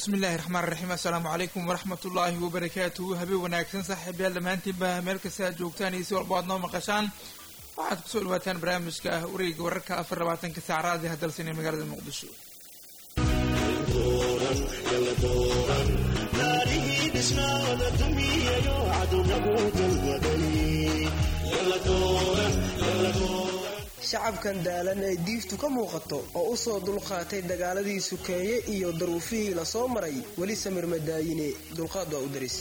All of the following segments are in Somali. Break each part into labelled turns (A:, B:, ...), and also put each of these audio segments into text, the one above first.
A: bismi illaahi raxmaan raxiim assalaamu calaykum waraxmat ullaahi wabarakaatuhu habeen wanaagsan saaxiibayaal dhammaantiinba meel kasta aad joogtaan iyo si walba aad noo maqashaan waxaad kusoo dhawaataan barnaamijka ah wareega wararka afar labaatanka saacraadi hadalsan ee magaalada muqdisho
B: shacabkan daalan ee diiftu ka muuqato oo u soo dulqaatay dagaaladii sukeeye iyo daruufihii la soo maray weli samir madaayine dulqaad waa u daris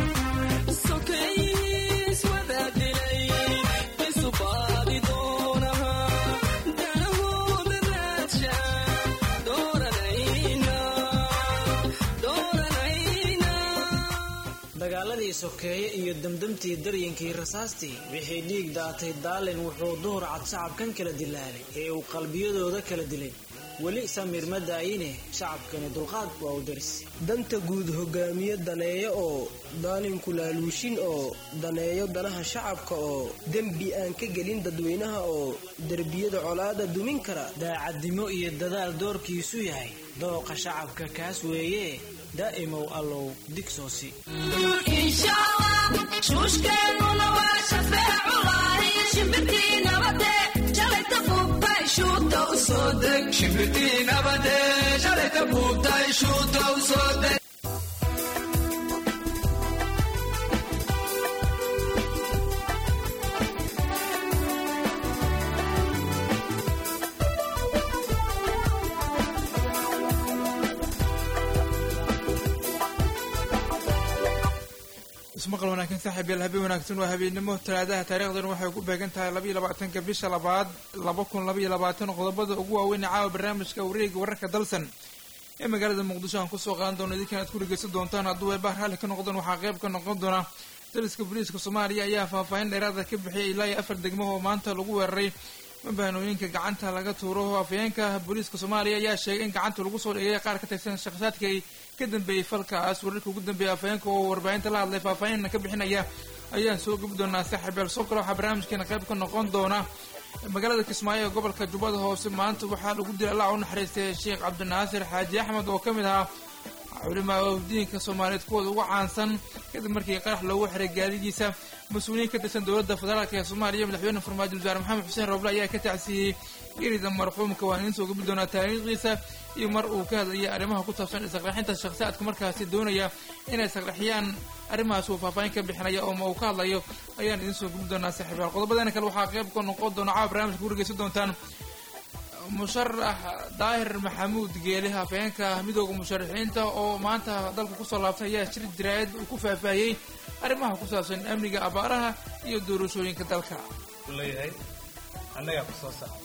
C: dagaaladii sokeeye iyo damdamtii daryankii rasaastii wixii dhiig daatay daalin wuxuu duhur cad shacabkan kala dilaalay ee uu qalbiyadooda kala dilay weli samir ma daayine shacabkani dulqaad waa u daris
B: danta guud hogaamiye daneeyo oo daalinku laaluushin oo daneeyo danaha shacabka oo dembi aan ka gelin dadweynaha oo derbiyada colaada dumin kara
C: daacadnimo iyo dadaal doorkiisu yahay dooqa shacabka kaas weeye daa'imow allow digsoosi
D: shuushkeennuna waa shafeeculahi shimbirtii nabade shalayta buubtay shuuta u soo deg shimbirtii nabade shalayta buubtay shuuta u soo deg
A: ismaqal wanaagsan saaxiibayaal habeen wanaagsan waa habeennimo talaadaha taariikhdan waxay ku beegan tahay labaiyo labaatanka bisha labaad laba kun labaiyo labaatan qodobada ugu waaweyn ee caawa barnaamijka wareega wararka dalsan ee magaalada muqdisho aan kusoo qaadan doono idinkan aad ku dhegeysan doontaan hadduu eebah raalli ka noqdaan waxaa qayb ka noqon doona daliska booliiska soomaaliya ayaa faahfaahin dheeraada ka bixiyay ilaa iyo afar degmo oo maanta lagu weeraray mabahanooyinka gacanta laga tuuro afayeenka booliiska soomaaliya ayaa sheegay in gacanta lagu soo dhigay qaar ka tirsan shakhsiyaadka ay ka dambeeyey falkaas wararka ugu dambeeya afayeenka oo warbaahinta la hadlay faahfaahinna ka bixinaya ayaan soo gabi doonaa saaxiibeel soo kale waxaa barnaamijkeena qayb ka noqon doona magaalada kismaayo ee gobolka jubbada hoose maanta waxaa lagu dilay allah u naxariistay sheekh cabdinaasir xaaji axmed oo ka mid ahaa culimaa diinka soomaaliyeed kuwooda ugu caansan kadib markii qarax loogu xiray gaadidiisa mas-uuliyiin ka tirsan dowladda federaalk ee soomaaliya madaxweyne farmaajo wasaare maxamed xuseen roble ayaa ka tacsiiyey gerida marxuumka waan idiin soo gabi doonaa taariikhdiisa iyo mar uu ka hadlayay arrimaha ku saabsan isaqraxinta shakhsiyaadka markaasi doonaya inay isaqraxiyaan arrimahaas uu faahfaahin ka bixinaya oo ma uu ka hadlayo ayaan idiin soo gabi doonaa saaxiibayaal qodobadana kale waxaa qayb ka noqon doona caawa barnaamijka ku dhegeysan doontaan musharax daahir maxamuud geele hafeenka midooda musharaxiinta oo maanta dalka kusoo laabtay ayaa shir jaraayad uu ku faahfaahiyey arrimaha ku saabsan amniga abaaraha iyo doorashooyinka dalka
E: leeyahay annagaa ku soo saara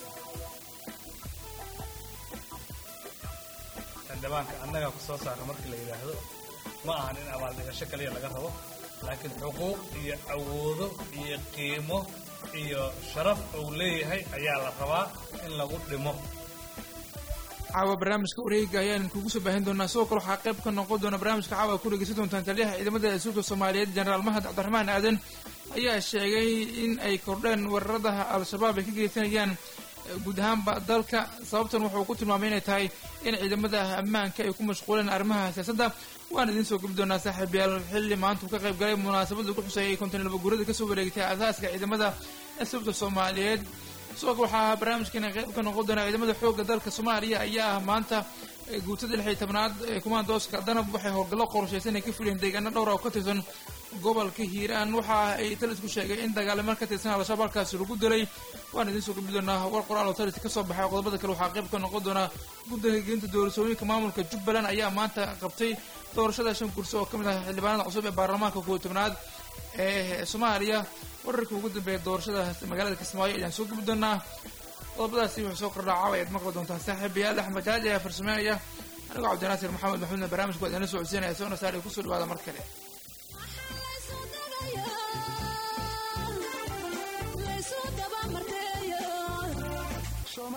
E: xildhibaanka annagaa ku soo saara markii la yidhaahdo ma ahan in abaaldhigasho kaliya laga rabo laakiin xuquuq iyo awoodo iyo qiimo iyo sharaf uu leeyahay ayaa la rabaa in lagu dhimo
A: caawa barnaamijka wareega ayaan kugu soo baahin doonaa sidoo kale waxaa qayb ka noqon doona barnaamijka caawa ku dhegeysan doontaan taliyaha ciidamada asuulka soomaaliyeed jenaraal mahad cabdiraxmaan aadan ayaa sheegay in ay kordheen weeraradaha al-shabaab ay ka geysanayaan guud ahaanba dalka sababtan wuxuu ku tilmaamay inay tahay in ciidamada ammaanka ay ku mashquuleen arrimaha siyaasadda waan idiin soo gabi doonaa saaxiibayaal xilli maanta uu ka qayb galay munaasabad lagu xuseeyay konton laba guurada kasoo wareegtay asaaska ciidamada asuulka soomaaliyeed sidoo kale waxaa barnaamijkeena qayb ka noqon doonaa ciidamada xoogga dalka soomaaliya ayaa ah maanta guutada lix iyo tobnaad ee kumaandooska danab waxay howlgallo qorshaysan ay ka fuliyeen deegaano dhowra oo ka tirsan gobolka hiiraan waxa ay talisku sheegay in dagaalamar ka tirsan al-shabaab halkaasi lagu dilay waan idiin soo gabi doonaa war qoraal oo talis ka soo baxay qodobada kale waxaa qayb ka noqon doonaa guddiga gelinta doorashooyinka maamulka jubbaland ayaa maanta qabtay doorashada shan kursi oo ka mid ah xildhibaanada cusub ee baarlamaanka kuwa tobnaad ee soomaaliya wararka ugu dambeeya doorashada magaalada kismaayo ayaan soo gabi doonaa qodobadaasi wuxuu soo kordhaa caawa ayaad maqli doontaan saaxiibayaal axmed jaaji ayaa farsameynaya anigoo cabdinaasir maxamed maxmuudna barnaamijka waa idinla socodsiinaya soona saar kusoo dhawaada mar kale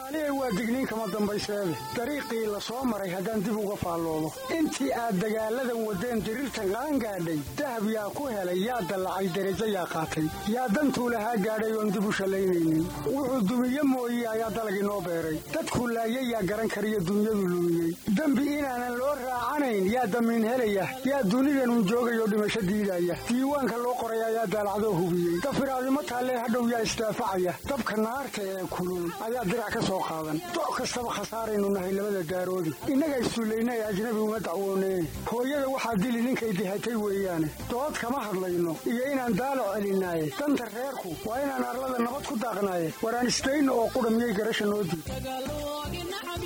F: soomaaliya waa digniin kama dambayseede dariiqii la soo maray haddaan dib uga faalloodo intii aad dagaalladan waddeen diriirtan qaangaadhay dahab yaa ku helay yaa dallacay derajo yaa qaatay yaa dantuu lahaa gaadhay oon dib u shallaynaynin wuxuu dumiye mooye ayaa dalagii noo beeray dadkuu laayay yaa garan kariyo dunyadu lumiyey dembi inaanan loo raacanayn yaa damiin helaya yaa dunidanun joogayoo dhimasho diidaya diiwaanka loo qoray ayaa daalacdoo hubiyey dafiraadimo taallee hadhow yaa isdaafacaya dabka naarta ee kulul ayaa dirac ka soo qaadan doc kastaba khasaaraynu nahay labada daaroodi innaga issullayna ee ajnabi uma dacwooneen hooyada waxaa dili ninkay dihatay weeyaane dood kama hadlayno iyo inaan daalo celinaaye danta reerku waa inaan arlada nabad ku daaqnaaye waraan isdayno oo qudha miyay garasha noo diid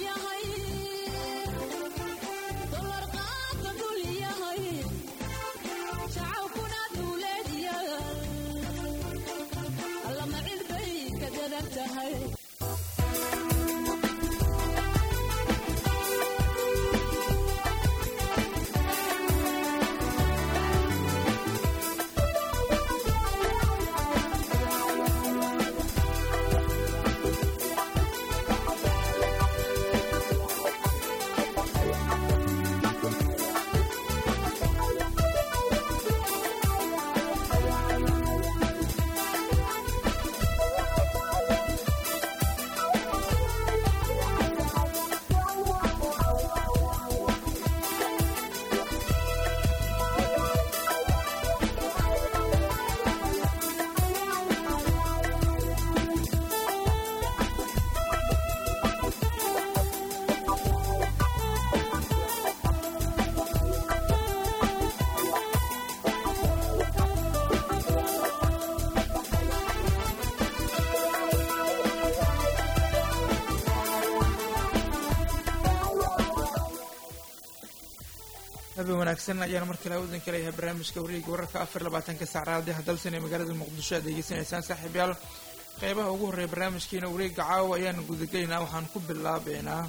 A: habeen wanaagsan ayaan mar kale udan kaleeyahay barnaamijka wareega wararka afar labaatanka saac raadiyaha dalsan ee magaalada muqdisho aad degeysanaysaan saaxiibyaal qeybaha ugu horreeya barnaamijkiina wareega caawa ayaan gudagelaynaa waxaan ku bilaabeynaa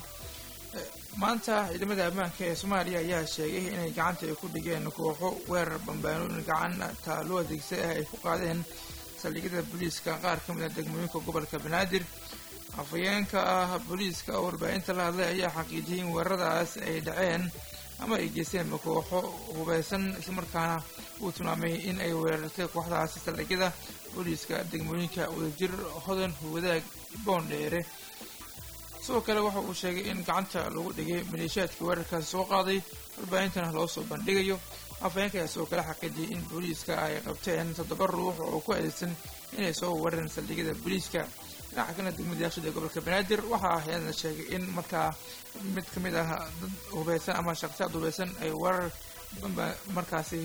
A: maanta ciidamada ammaanka ee soomaaliya ayaa sheegay inay gacanta ay ku dhigeen kooxo weerar bambaanooyin gacanta loo adeegsay ah ay ku qaadeen saldhigyada booliiska qaar ka mid a degmooyinka gobolka banaadir afhayeenka ah booliiska oo warbaahinta la hadlay ayaa xaqiijiyay in weeraradaas ay dhaceen ama ay geysteen kooxo hubeysan islamarkaana uu tilmaamay in ay weerartay kooxdaasi saldhigyada booliiska degmooyinka wadajir hodan wadaag boondheere sidoo kale waxa uu sheegay in gacanta lagu dhigay maleeshiyaadkii weerarkaasi soo qaaday warbaahintana loo soo bandhigayo afhayeenka ayaa sidoo kale xaqiijiyay in booliiska ay qabteen toddoba ruux oo ku adeegsan inay soo weerareen saldhigyada booliiska dhinaca kalena degmada yaashada ee gobolka banaadir waxaa hayadna sheegay in markaa mid ka mid ah dad hubeysan ama shaqsiyaad hubeysan ay weerar bamba markaasi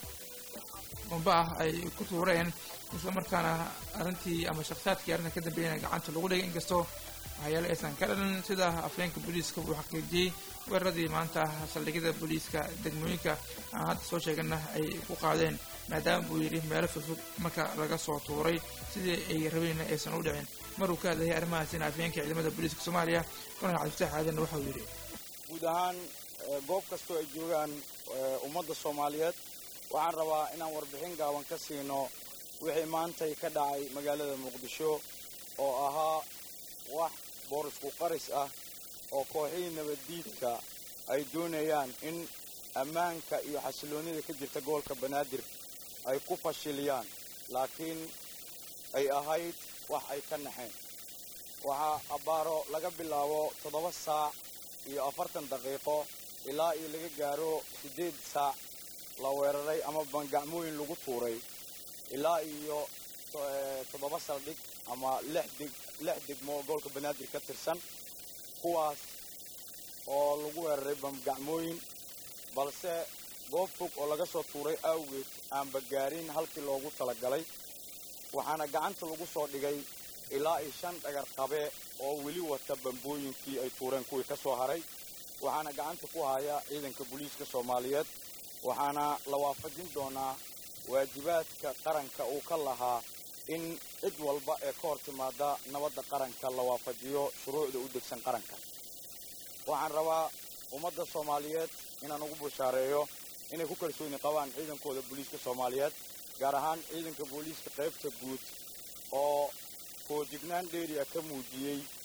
A: bamba ah ay ku tuureen isla markaana arrintii ama shakhsiyaadkii arrinta ka dambeeyana gacanta lagu dhigay inkastoo waxyaale aysan ka dhalan sida afhayeenka booliiska uu xaqiijiyey weeraradii maanta saldhigyada booliiska degmooyinka aan hadda soo sheegana ay ku qaadeen maadaama buu yidhi meelo fogfog marka laga soo tuuray sidii ay rabeenna aysan u dhicin maruu ka hadlayay arrimahaasina afhayeenka ciidamada booliiska soomaaliya koronel cabdifataax aadan waxau yidhi
G: guud ahaan goob kastoo ay joogaan ummadda soomaaliyeed waxaan rabaa inaan warbixin gaaban ka siino wixii maantay ka dhacay magaalada muqdisho oo ahaa wax boorisku qaris ah oo kooxihii nabaddiidka ay doonayaan in ammaanka iyo xasiloonnida ka jirta gobolka banaadir ay ku fashiliyaan laakiin ay ahayd wax ay ka naxeen waxaa abbaaro laga bilaabo toddoba saac iyo afartan daqiiqo ilaa iyo laga gaaro siddeed saac la weeraray ama bangacmooyin lagu tuuray ilaa iyo toddoba saldhig ama lix dig lix degmo gobolka banaadir ka tirsan kuwaas oo lagu weeraray bangacmooyin balse goob fog oo laga soo tuuray awgeed aanba gaarin halkii loogu talagalay waxaana gacanta lagu soo dhigay ilaa iyo shan dhagar qabe oo weli wata bambooyinkii ay tuureen kuwii ka soo haray waxaana gacanta ku haya ciidanka booliiska soomaaliyeed waxaana la waafajin doonaa waajibaadka qaranka uu ka lahaa in cid walba ee ka hor timaada nabadda qaranka la waafajiyo shuruucda u degsan qaranka waxaan rabaa ummadda soomaaliyeed inaan ugu bushaareeyo inay ku kalsooni qabaan ciidankooda booliiska soomaaliyeed gaar ahaan ciidanka booliiska qaybta guud oo foojignaan dheeriya ka muujiyey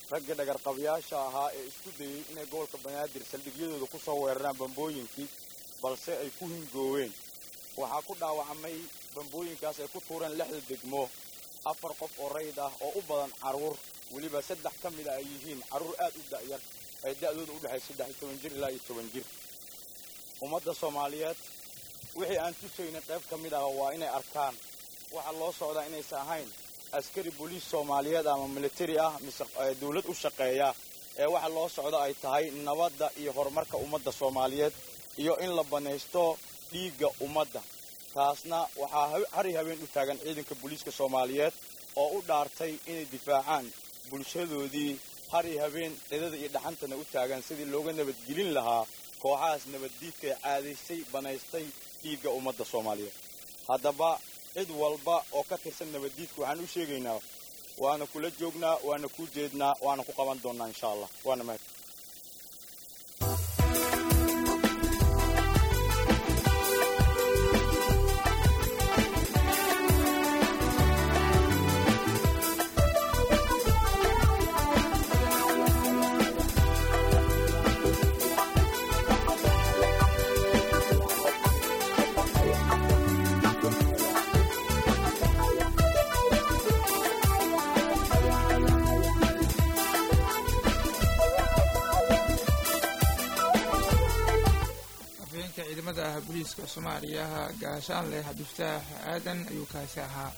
G: raggii dhagarqabyaasha ahaa ee isku dayey inay gobolka banaadir saldhigyadooda ku soo weeraraan bambooyinkii balse ay ku hingooween waxaa ku dhaawacmay bambooyinkaas ay ku tuureen lixda degmo afar qof oo rayd ah oo u badan carruur weliba saddex ka mid a ay yihiin carruur aad u da'yar ay da'dooda u dhexay saddex iyo toban jir ilaa iyo toban jir ummadda soomaaliyeed wixii aan tusaynin qayb ka mid ah waa inay arkaan waxaa loo socdaa inaysan ahayn askari booliis soomaaliyeed ama militari ah mise dawlad u shaqeeya ee waxa loo socda ay tahay nabadda iyo horumarka ummadda soomaaliyeed iyo in la banaysto dhiigga ummadda taasna waxaa hari habeen u taagan ciidanka booliiska soomaaliyeed oo u dhaartay inay difaacaan bulshadoodii hari habeen cidada iyo dhaxantana u taagan sidii looga nabadgelin lahaa kooxahaas nabaddiidka ee caadaysay banaystay dhiigga ummadda soomaaliyeed haddaba cid walba oo ka tirsan nabaddiidka waxaan u sheegaynaa waana kula joognaa waana kuu jeednaa waana ku qaban doonnaa insha allah waana mahad
A: afhayeenka ciidamada ah booliiska soomaaliya gaashaanleh cabdifataax aadan ayuu kaasi ahaa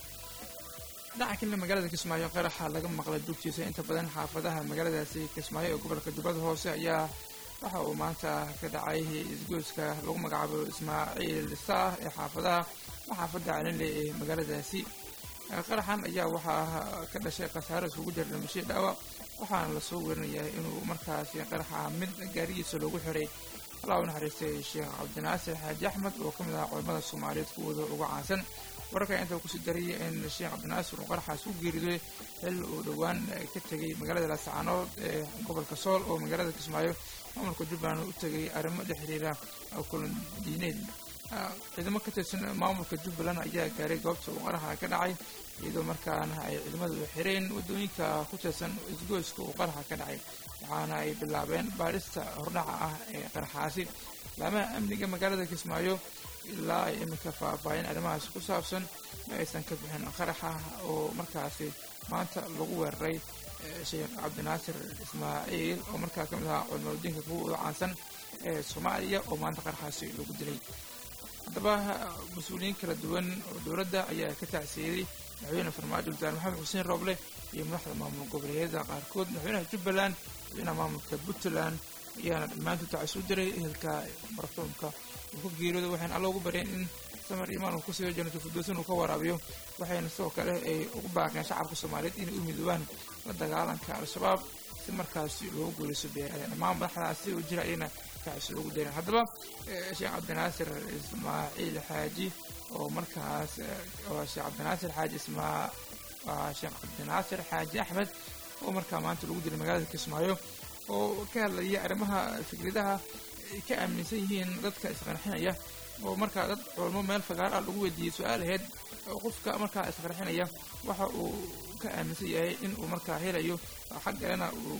A: dhinaca kalena magaalada kismaayo qaraxa laga maqlay dugtiisa inta badan xaafadaha magaaladaasi kismaayo ee gobolka jubbada hoose ayaa waxa uu maanta ka dhacay isgoyska lagu magacaabo ismaaciil saah ee xaafadaha xaafadda calinle ee magaaladaasi qaraxan ayaa waxaa ka dhashay khasaaro isugu jira dhimasho dhaawac waxaana lasoo werinayaa inuu markaasi qaraxa mid gaarigiisa loogu xiray allah u naxariistay sheekh cabdinaasir xaaji axmed oo ka mid ah culamada soomaaliyeed kuwooda ugu caansan wararka inta kusii darayay in sheekh cabdinaasir uu qaraxaas u geeriday xil uu dhowaan ka tegay magaalada laascaanood ee gobolka sool oo magaalada kismaayo maamulka jubbaland u tegay arrimo la xiriira kulan diineed ciidamo ka tirsan maamulka jubbaland ayaa gaaray goobta uu qaraxa ka dhacay iyadoo markaana ay ciidamadu xireen waddooyinka ku tirsan isgoyska uu qaraxa ka dhacay waxaana ay bilaabeen baadhista hordhaca ah ee qaraxaasi laamaha amniga magaalada kismaayo ilaa ay iminka faahfaahin arrimahaasi ku saabsan ma aysan ka bixin qaraxa oo markaasi maanta lagu weeraray sheekh cabdinaasir ismaaciil oo markaa ka mid ahaa culimaadiinka kuwa ugu caansan ee soomaaliya oo maanta qaraxaasi lagu dilay haddaba mas-uuliyiin kala duwan oo dowladda ayaa ka tacsiiyey madaxweyne farmaajo wasaare maxamed xuseen rooble iyo madaxda maamul goboleedyada qaarkood madaxweynaha jubbaland madaxweynaha maamulka puntland ayaana dhammaantood tacsi u diray ehelka marxuumka uu ka geeriyooda waxayna alla ugu baryeen in samar imaan uu kusii jannato firdowsan uu ka waraabiyo waxayna sidoo kale ay ugu baaqeen shacabka soomaaliyeed inay u midoobaan la dagaalanka al-shabaab si markaasi loogu guuleyso beeraha dhammaan madaxdaasi u jira ayana tacsi loogu darin haddaba sheekh cabdinaasir ismaaciil xaaji oo markaas sheekh cabdinaasir xaaji ismaa sheekh cabdinaasir xaaji axmed oo markaa maanta lagu dilay magaalada kismaayo oo ka hadlaya arrimaha fikradaha ay ka aaminsan yihiin dadka isqarxinaya oo markaa dad culmo meel fagaar ah lagu weydiiyey su-aal aheyd oo qofka markaa isqarxinaya waxa uu ka aaminsan yahay in uu markaa helayo xag kalena uu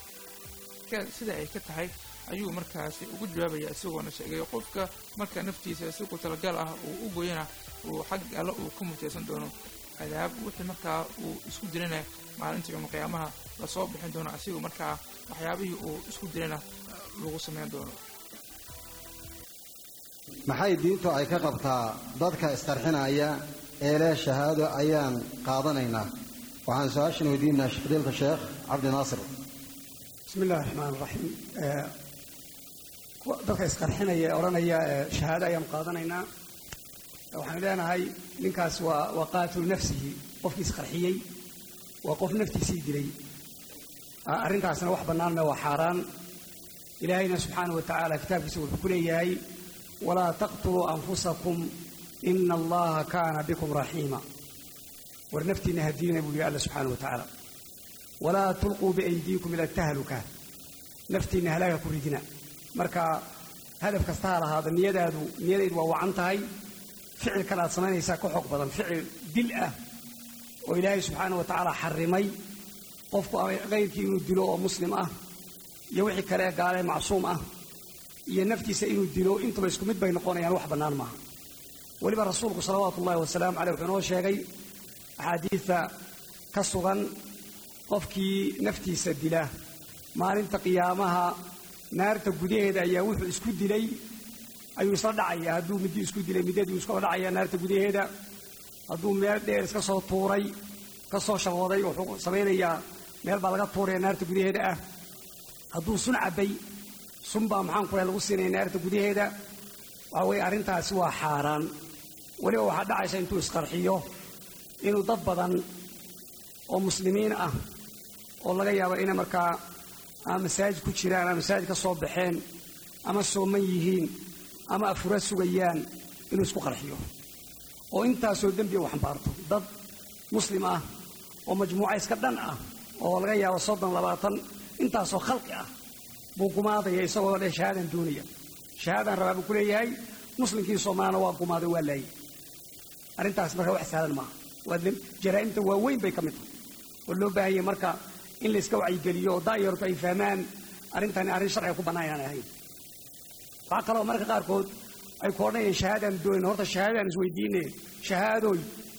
A: sida ay ka tahay ayuu markaasi ugu jawaabaya isagoona sheegay qofka marka naftiisa si ku talagal ah uu u goyana uu xag alle uu ka mutaysan doono cadaab wixii markaa uu isku dilana maalinta yowma qiyaamaha lasoo bixin doono asigoo markaa waxyaabihii uu isku dilana lagu samayn doono
H: maxay diintu ay ka qabtaa dadka isqarxinaya ee leh shahaado ayaan qaadanaynaa waxaan su-aashan weydiinaa fadiilka sheekh cabdi naasir
F: bismi illahi raxmaan raxiim dadka isqarxinaya ee odhanaya shahaado ayaan qaadanaynaa waxaan leenahay ninkaas waa waa qaatilu nafsihi qofkii isqarxiyey waa qof naftiisii dilay arrintaasna wax bannaanna waa xaaraan ilaahayna subxaana wa tacaala kitaabkiisa wuxuu ku leeyahay walaa taqtuluu anfusakum ina allaha kaana bikum raxiima war naftiinna hadiina buu yihi alla subxaana wa tacaala walaa tulquu biaydiikum ila tahluka naftiinna halaaga ku ridina marka hadaf kasta ha lahaada niyadaadu niyadaydu waa wacan tahay ficil kale aad samaynaysaa ka xoog badan ficil dil ah oo ilaahay subxaana wa tacaala xarimay
I: qofku kayrkii inuu dilo oo muslim ah iyo wixii kale ee gaale macsuum ah iyo naftiisa inuu dilo intuba isku mid bay noqonayaan wax bannaan maaha weliba rasuulku salawaatu ullahi wasalaamu caleyh wuxuu inoo sheegay axaadiidta ka sugan qofkii naftiisa dila maalinta qiyaamaha naarta gudaheeda ayaa wuxuu isku dilay ayuu isla dhacaya hadduu middi isku dilay middadii iskula dhacaya naarta gudaheeda hadduu meel dheer iska soo tuuray ka soo shabooday wuxuu samaynayaa meel baa laga tuuraya naarta gudaheeda ah hadduu sun cabbay sun baa maxaan ku lagu siinaya naarta gudaheeda waxa weeye arrintaasi waa xaaraan weliba waxaa dhacaysa intuu isqarxiyo inuu dad badan oo muslimiin ah oo laga yaabo inay markaa ama masaajid ku jiraan ama masaajid ka soo baxeen ama sooman yihiin ama afura sugayaan inuu isku qarxiyo oo intaasoo dembiya u xambaarto dad muslim ah oo majmuuca iska dhan ah oo laga yaabo soddon labaatan intaasoo khalqi ah buu gumaadaya isagoo dhe shahaadan doonaya shahaadan rabaa buu ku leeyahay muslimkii soomaalina waa gumaaday waa laayay arrintaas marka wax sahlan maaha waa jaraa'imta waaweyn bay ka mid tahay oo loo baahanyay marka in layska wacyigeliyo oo daayartu ay fahmaan arrintani arrin sharciga ku bannaan aan ahayn waxaa kaloo marka qaarkood ay ku odhanayaan shahaadaan doonin horta shahaadaan isweydiine shahaadooy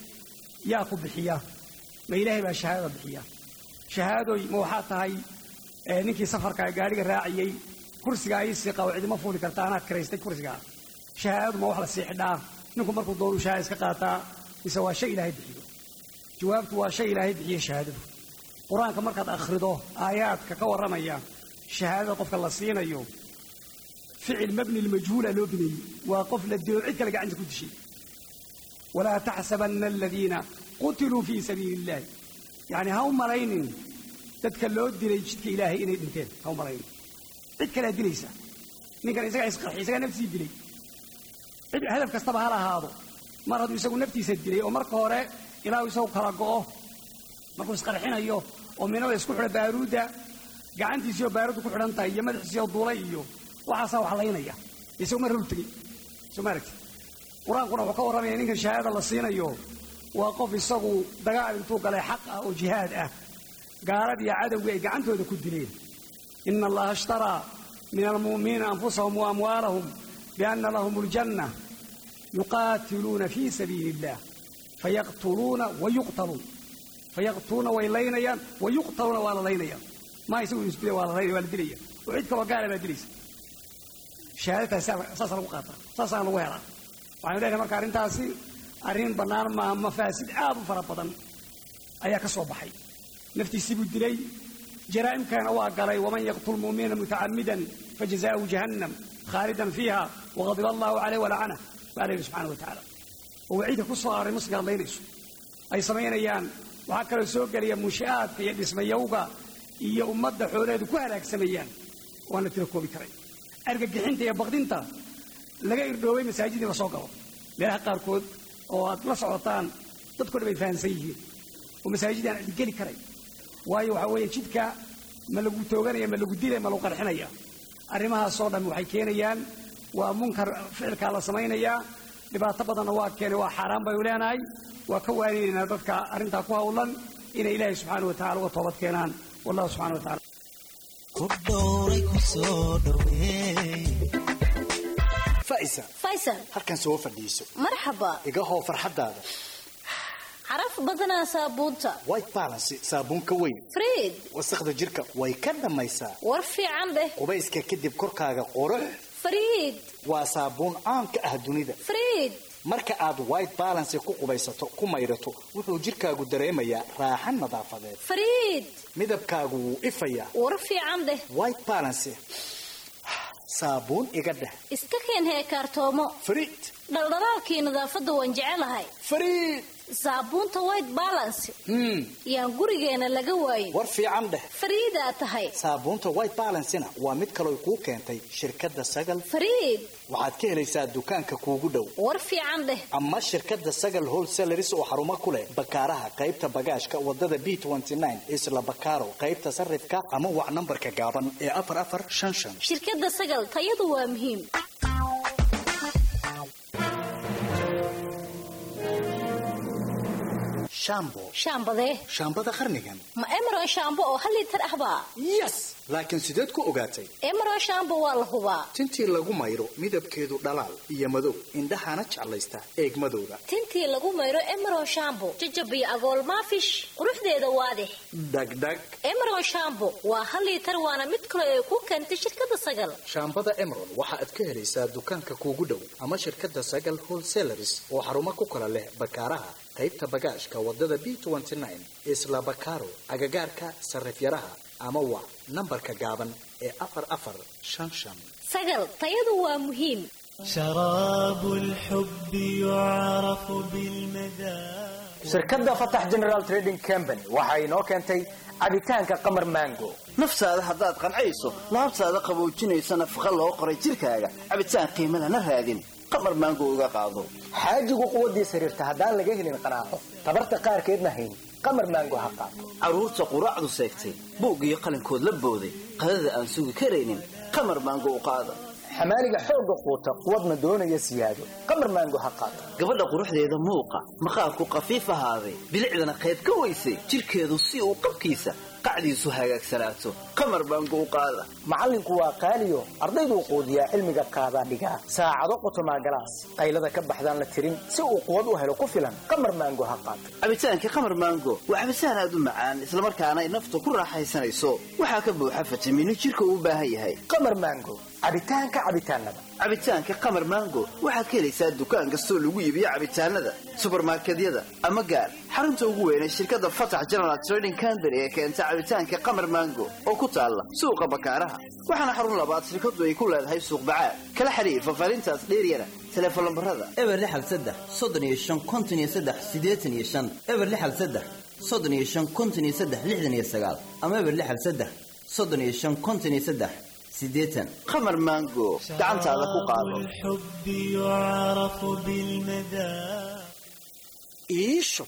I: yaa ku bixiya ma ilaahay baa shahaadada bixiya shahaadooy ma waxaa tahay ninkii safarka gaadhiga raaciyey kursigaa ii siiqa oo cidima fuuli karta anaa kiraystay kursigaa shahaadadu ma wax la sii xidhaa ninku markuu doonuu shahaada iska qaataa mise waa shay ilaahay bixiyo jawaabtu waa shay ilaahay bixiyo shahaadadu qur-aanka markaad akhrido aayaadka ka warramaya shahaadada qofka la siinayo ficil mabni lmajhuula loo bineeyey waa qof la dilo cid kale gacanta ku dishay walaa taxsabanna aladiina qutiluu fii sabiili illahi yacni ha u malaynin dadka loo dilay jidka ilaahay inay dhinteen ha u malaynin cid kalea dilaysa ninkan isagaa isqarxi isagaa naftiisii dilay cid hadaf kastaba ha lahaado mar hadduu isagu naftiisa dilay oo marka hore ilaahu isagu kala go'o markuu isqarxinayo oo minada isku xidha baaruudda gacantiisiioo baaruudda ku xidhan tahay iyo madaxiisiioo duulay iyo waxaasaa wax laynaya isagu mar hor tegey soo ma aragti qur-aankuna wuxuu ka warramaya ninkan shahaada la siinayo waa qof isagu dagaal intuu galay xaq ah oo jihaad ah gaaladii cadowgii ay gacantooda ku dileen ina allaha ishtaraa min almu'miniina anfusahum wa amwaalahum bianna lahum aljanna yuqaatiluuna fii sabiili illah fayaqtuluuna wayuqtaluun fayaqtuluuna way laynayaan wayuqtaluuna waa la laynayaan maa isagu isdila waa la laynaya waa la dilaya oo cid kaloo gaala baa dilaysa shahaadataas saasa lagu qaataa saasaan lagu helaa waxaynu leenahay marka arrintaasi arrin bannaan maaha mafaasid aad u fara badan ayaa ka soo baxay naftiisii buu dilay jaraa'imkana waa galay waman yaqtul mu'mina mutacammidan fajazaa'uhu jahannam khaalidan fiiha waqadiba allahu caleyh walacana baa la yidhi subxana wa tacaala oo waciidka ku soo aray musliga hadlaynayso ay samaynayaan waxaa kaloo soo gelaya munshi'aadka iyo dhismayowga iyo ummadda xoolaheedu ku halaagsamayaan waan la tira koobi karay argagixinta iyo baqdinta laga irdhoobay masaajidii la soo galo meelaha qaarkood oo aad la socotaan dadko dhan bay fahamsan yihiin oo masaajidii aan geli karay waayo waxaa weeye jidka ma lagu tooganaya ma lagu dilaya ma lagu qarxinaya arrimahaasoo dhan waxay keenayaan waa munkar ficilkaa la samaynayaa dhibaato badanna waa keenay waa xaaraan baynu leenahay waa ka waaninaynaa dadka arrintaa ku hawlan inay ilaahay subxaana wa tacala uga toobad keenaan wallahu subxana wa tacala
J: faysal
K: halkan soo fadhiiso
J: marxaba
K: iga hoo farxaddaada
J: caraf badanaa saabuunta
K: white balance saabuun ka weyn
J: friid
K: wasakhda jirka way ka dhammaysaa
J: war fiican dheh
K: qubayska kadib korkaaga qurux
J: friid
K: waa saabuun caan ka ah dunida
J: friid
K: marka aad white balance ku qubaysato ku maydhato wuxuu jirkaagu dareemayaa raaxan nadaafadeed
J: friid
K: midabkaagu wuu ifayaa
J: war fiican dheh
K: white balance saabuun iga dheh
J: iska keen heekaartoomo
K: friid
J: dhaldhalaalkii nadaafadda waan jecelahay
K: friid
J: saabuunta white balance yaan gurigeena laga waayin
K: war fiican dheh
J: fariidaa tahay
K: saabuunta white balancena waa mid kaloo kuu keentay shirkadda sagal
J: fariid
K: waxaad ka helaysaa dukaanka kuugu dhow
J: war fiican dheh
K: ama shirkadda sagal wholesalaris oo xarumo ku leh bakaaraha qaybta bagaashka wadada b isla bakaaro qaybta sarifka ama wac nambarka gaaban ee afar afar shan shan
J: shirkadda sagal tayadu waa muhiim
K: shaambo
J: shaambadee
K: shaambada qarnigan
J: ma emeron shaambo oo hal liitar ahbaa
K: yes laakiin sideed ku ogaatay
J: emeron shaambo waa la hubaa
K: tintii lagu mayro midabkeedu dhalaal iyo madow indhahana jeclaysta eegmadooda
J: tintii lagu mayro emeron shaambo jajabiyo agool maafish quruxdeeda waadix
K: dhagdhag
J: emeron shaambo waa hal liitar waana mid kale ay ku keentay shirkadda sagal
K: shaambada emerald waxa aad ka helaysaa dukaanka kuugu dhow ama shirkadda sagal wholesalaris oo xarumo ku kala leh bakaaraha qaybta bagaashka wadada b isla bakaaro agagaarka sarifyaraha ama wac nambarka gaaban ee afar afar shan shan
J: sagal tayadu waa muhiim
L: شراب الحب يعرف بالمذاق
M: shirkadda fatax general trading company waxa inoo keentay cabitaanka qamar mango
N: naftaada haddaad qancayso laabtaada qaboojinaysa nafaqa loo qoray jidhkaaga cabitaan qiimo lana raadin qamar maango uga qaado
M: xaajigu quwaddiis xiriirta haddaan laga helin qanaaco tabarta qaarkeedna hayn qamar mango ha qaato
N: carruurta quraacdu seegtay buug iyo qalinkood la booday qadada aan sugi karaynin qamar maango u qaada
M: xamaaliga xoogga quuta quwadna doonaya siyaado qamar maango ha qaato
N: gabadha quruxdeeda muuqa maqaarku qafiif ahaaday bilicdana qayb ka weysay jidhkeedu si uu qabkiisa qacdiisu hagaagsanaato qamar baangu u qaada
M: macallinku waa qaaliyo ardayduu quudiyaa cilmiga qaadaa dhigaa saacado qotomaa galaas qaylada ka baxdaan la tirin si uu quwad u helo ku filan qamar maango ha qaato
N: cabitaanka qamar maango waa cabitaan aad u macaan islamarkaana ay nafta ku raaxaysanayso waxaa ka buuxa fitamiino jidhka uu u baahan yahay
M: qamar maango cabitaanka cabitaanada
N: cabitaanka qamar maango waxaad ka helaysaa dukaan kastoo lagu iibiyo cabitaanada subarmarkedyada ama gaar xarunta ugu weynay shirkadda fatax general trading company ee keenta cabitaanka qamar maango oo ku taalla suuqa bakaaraha waxaana xarun labaad shirkadu ay ku leedahay suuq bacaad kala xiriir fafarintaas dheeryana teleefon lambarada
O: eber lixal saddex soddon iyo shan konton iyo saddex siddeetan iyo shan eber lixal saddex soddon iyo shan konton iyo saddex lixdan iyo sagaal ama eber lixal saddex soddon iyo shan konton iyo saddex sideetan
N: qamar maango gacantaada ku qaado
L: الحب يعرف بالمذاق
K: iisho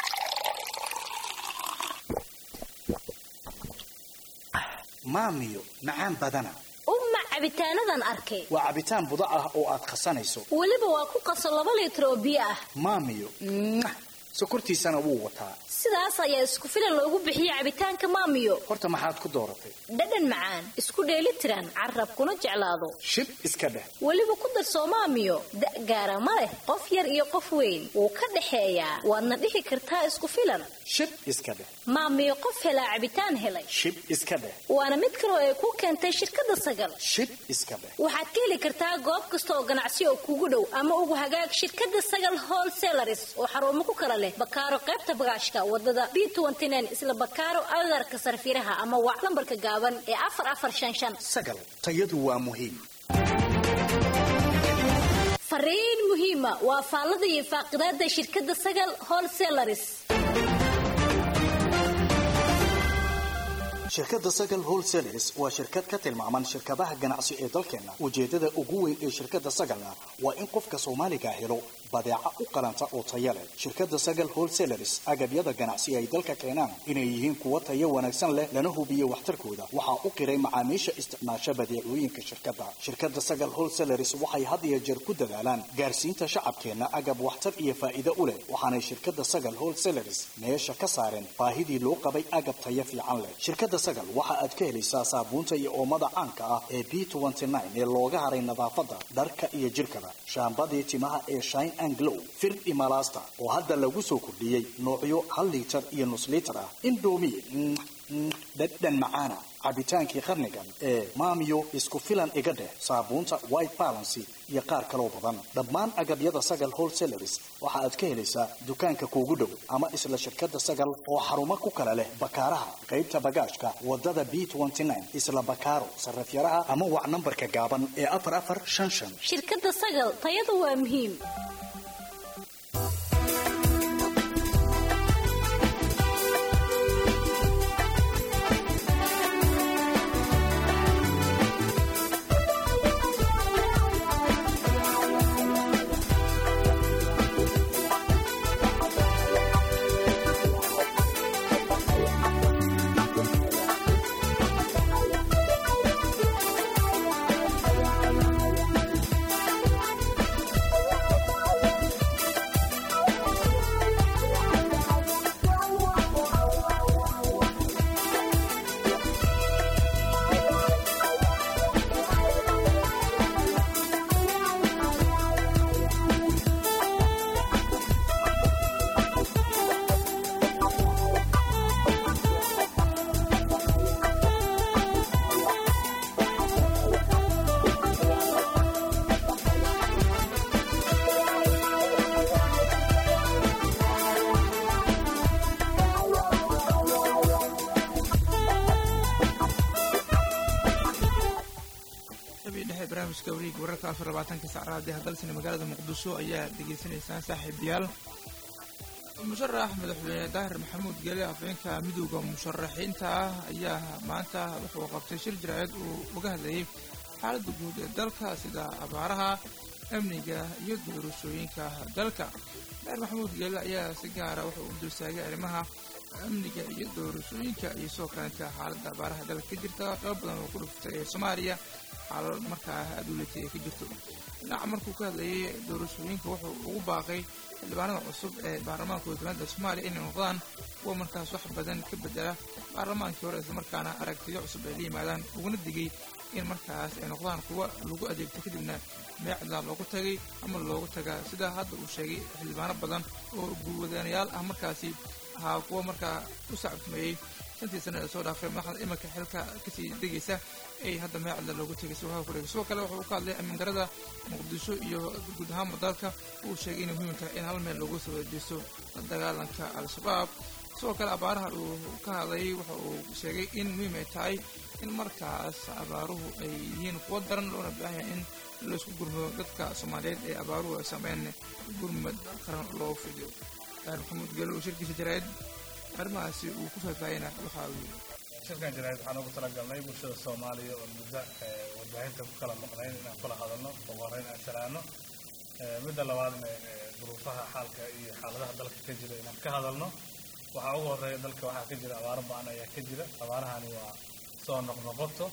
K: maamiyo macaan badana
J: umma cabitaanadan arkay
K: waa cabitaan budo ah oo aad qasanayso
J: weliba waa ku qaso laba liitar oo biyo ah
K: maamiyo mwah, sokortiisana wuu wataa
J: sidaas ayaa isku filan loogu bixiye cabitaanka maamiyo
K: horta maxaad ku dooratay
J: dhadhan macaan isku dheeli tiran carabkuna jeclaado
K: shib iska dheh
J: weliba ku darsoo maamiyo da' gaara ma leh qof yar iyo qof weyn wuu ka dhexeeyaa waadna dhihi kartaa isku filan
K: shib iska dheh
J: maamiyo qof helaa cabitaan helay
K: shib iska dheh
J: waana mid kaloo ay ku keentay shirkadda sagal
K: shib iska dheh
J: waxaad ka heli kartaa goob kasta oo ganacsi oo kugu dhow ama ugu hagaag shirkadda sagal wholesalaris oo xarumo ku kala leh bakaaro qaybta bagaashka wadada b isla bakaaro agarka sarfiraha ama wac lambarka gaaban ee afar afar shan shan
K: sagal tayadu waa muhiim
J: fariin muhiima waa faallada iyo faaqidaada shirkadda sagal wholesalaris
K: shirkadda sagal wholesalers waa shirkad ka tilmaaman shirkadaha ganacsi ee dalkeena ujeedada ugu weyn ee shirkadda sagalna waa in qofka soomaaliga helo badeeca u qalanta oo taya leh shirkadda sagal wholesalers agabyada ganacsi ay dalka keenaan inay yihiin kuwo tayo wanaagsan leh lana hubiyo waxtarkooda waxaa u qiray macaamiisha isticmaasha badeecooyinka shirkadda shirkadda sagal wholesalers waxay had iyo jeer ku dadaalaan gaarsiinta shacabkeenna agab waxtar iyo faa'iido u leh waxaanay shirkadda sagal wholesalers meesha ka saareen baahidii loo qabay agab tayo fiican leh shirkadda sagal waxa aad ka helaysaa saabuunta iyo oomada caanka ah ee b ee looga haray nadaafadda dharka iyo jirkaba shaambadii timaha ee shine and glow fir imalasta oo hadda lagu soo kordhiyey noocyo hal liitar iyo nus liitar ah indomi dhadhan macaana cabitaankii qarnigan ee maamiyo isku filan iga dheh saabuunta white balancy iyo qaar kaloo badan dhammaan agabyada sagal wholesalers waxa aad ka helaysaa dukaanka kuugu dhow ama isla shirkadda sagal oo xarumo ku kala leh bakaaraha qaybta bagaashka wadada b isla bakaaro sarafyaraha ama wac nambarka gaaban ee afar afar shan shan
J: shirkadda sagal tayadu waa muhiim
A: barnaamijka wareega wararka afar labaatanka sacraadee hadalsina magaalada muqdisho ayaa degeysanaysaan saaxiibayaal musharax madaxweyne daahir maxamuud gele afhayeenka midowda musharaxiinta ah ayaa maanta wuxuu qabtay shir jiraceed uu uga hadlayay xaaladda guud ee dalka sida abaaraha amniga iyo doorashooyinka dalka daahir maxamuud gele ayaa si gaara wuxuu u dulsaagay arrimaha amniga iyo doorashooyinka iyo soo kalenta xaaladda abaaraha dalka ka jirta qayb badan oo ku dhuftay ee soomaaliya xaalad markaa aduulatay ay ka jirto dhinaca markuu ka hadlayay doorashooyinka wuxuu ugu baaqay xildhibaanada cusub ee baarlamaanka wadamada soomaaliya inay noqdaan kuwa markaas wax badan ka bedela baarlamaankii hore islamarkaana aragtiyo cusub ay la yimaadaan uguna digay in markaas ay noqdaan kuwa lagu adeegto kadibna meecda loogu tagay ama loogu tagaa sida hadda uu sheegay xildhibaano badan oo guulwadanayaal ah markaasi ahaa kuwa markaa u sacabtumeeyey shantii sana ee soo dhaafay madaxda iminka xilka kasii degaysa ay hadda meecda loogu tegay subaha kureega sidoo kale wuxuu ka hadlay ammaan darada muqdisho iyo guud ahaanba dalka uu sheegay inay muhiim tahay in hal meel loogu soo wajeesto la dagaalanka al-shabaab sidoo kale abaaraha uu ka hadlayay waxa uu sheegay in muhiim ay tahay in markaas abaaruhu ay yihiin kuwo daran loona baahan yahay in laisku gurmado dadka soomaaliyeed ee abaaruhu ay sameyn gurmad qaran loo fidiyo daahir maxamuud gelo uu shirkiisa jaraa'id arrimahaasi uu ku faahfaahina waxa uu yidhi
E: shirkan jaraa'id waxaan ugu talagalnay bulshada soomaaliya oo muddo warbaahinta ku kala maqnayn inaan kula hadalno ugu horreyn aan salaano midda labaadna duruufaha xaalka iyo xaaladaha dalka ka jira inaan ka hadalno waxaa ugu horreeya dalka waxaa ka jira abaaro ba-an ayaa ka jira abaarahani waa soo noqnoqoto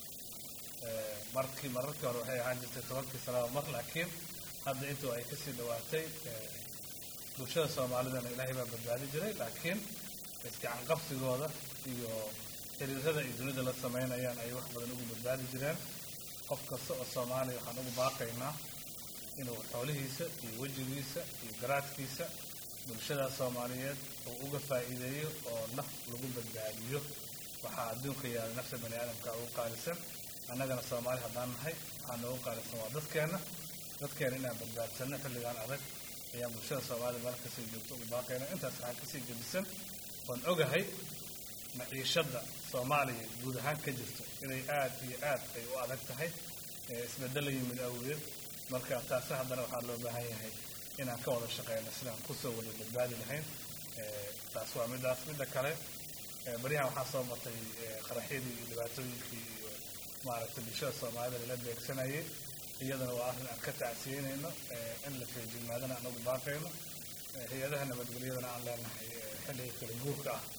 E: markii mararkii hore waxay ahaan jirtay tobankii sanaba mar laakiin hadda intuu ay kasii dhawaatay bulshada soomaalidana ilaahay baa badbaadi jiray laakiin iskacan qabsigooda iyo xiriirada ay dunida la samaynayaan ay wax badan ugu badbaadi jireen qof kasta oo soomaaliya waxaan ugu baaqaynaa inuu xoolihiisa iyo wejigiisa iyo garaadkiisa bulshada soomaaliyeed uu uga faa'iideeyo oo naf lagu badbaadiyo waxaa adduunka yaala nafta bani aadamka ugu qaalisan annagana soomaali haddaan nahay waxaa noogu qaalisan waa dadkeenna dadkeena inaan badbaadsanno xilligan adag ayaan bulshada soomaalida meel kasii joogto ugu baaqayna intaas waxaa kasii gedisan oon ogahay maciishadda soomaaliya guud ahaan ka jirto inay aad iyo aad ay u adag tahay isbeddela yimid awgeed marka taasi haddana waxaa loo baahan yahay inaan ka wada shaqeyno sidaan kusoo wada badbaadi lahayn taas waa midaas midda kale baryahan waxaa soo batay qaraxyadii iyo dhibaatooyinkii iyo maaragtay bulshada soomaalida lala beegsanayay iyadana waa arrin aan ka tacsiyeynayno in la feejignaadana aan ugu baaqayno hay-adaha nabadgelyadana aan leenahay xilliga kala guurka ah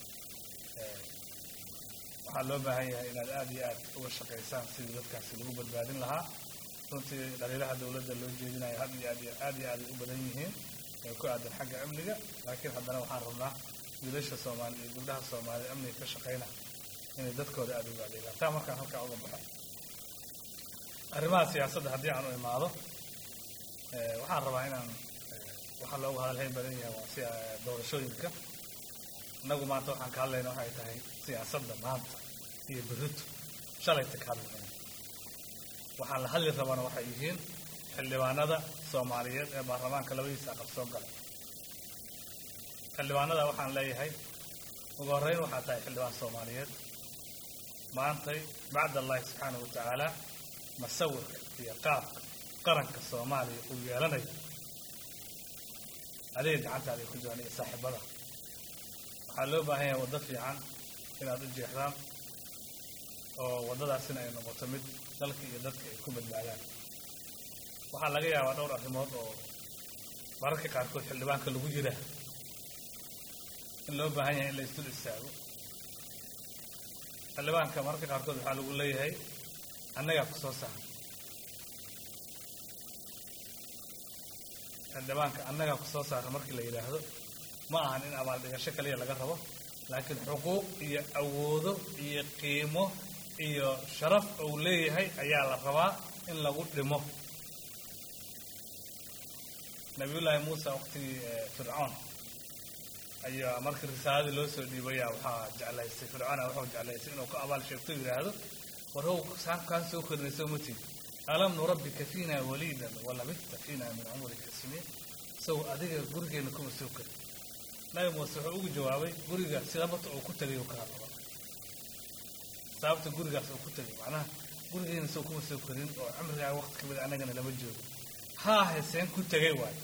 E: waxaa loo baahan yahay inaad aada iyo aad uga shaqaysaan sidii dadkaasi lagu badbaadin lahaa runtii dhaliilaha dowladda loo jeedinayo had iyo aad iyo aad iyo aad ay u badan yihiin ee ku aadan xagga amniga laakiin haddana waxaan rabnaa wiilasha soomaali iyo gabdhaha soomaaliya amniga ka shaqayna inay dadkooda aada ugu adeegaan taa markaan halkaa uga baxo arrimaha siyaasadda haddii aan u imaado waxaan rabaa inaan waxaa loogu hadalhayn badan yahay waa si doorashooyinka innagu maanta waxaan ka hadlayna waxay tahay siyaasadda maanta iyo berrito shalayta ka hadlayna waxaan la hadli rabana waxay yihiin xildhibaanada soomaaliyeed ee baarlamaanka labadiisa aqal soo galay xildhibaanada waxaan leeyahay ugu horreyn waxaa tahay xildhibaan soomaaliyeed maantay bacd allahi subxaanahu watacaala masawirka iyo qaabka qaranka soomaaliya uu yeelanayo adiga gacantaada ay ku jiraan iyo saaxiibada waxaa loo baahan yahay waddo fiican inaad u jeexdaan oo waddadaasina ay noqoto mid dalka iyo dadka ay ku badbaadaan waxaa laga yaabaa dhowr arrimood oo mararka qaarkood xildhibaanka lagu jiraa in loo baahan yahay in la isdul istaago xildhibaanka mararka qaarkood waxaa lagu leeyahay annagaa ku soo saara xildhibaanka annagaa ku soo saara markii la yidhaahdo ma ahan in abaaldhigasho kaliya laga rabo laakiin xuquuq iyo awoodo iyo qiimo iyo sharaf uu leeyahay ayaa la rabaa in lagu dhimo nabiyullaahi muuse waqtigii fircoon ayaa markii risaaladii loo soo dhiibaya waxaa jeclaysay fircoona wuxuu jeclaysay inuu ku abaal sheegto yidhaahdo war how saankaan soo korinayso matid alam nurabbika fiina waliidan walabista fiina min cumrika siniin isagoo adiga gurigeenna kuma soo korin nabi muuse wuxuu ugu jawaabay guriga sida marta uu ku tegay uu ka hadlaba sababta gurigaas uu ku tegay macnaha gurigeena soo kuma soo korin oo cumrigaa waqti kamid annagana lama joogo haa heseen ku tegay waayo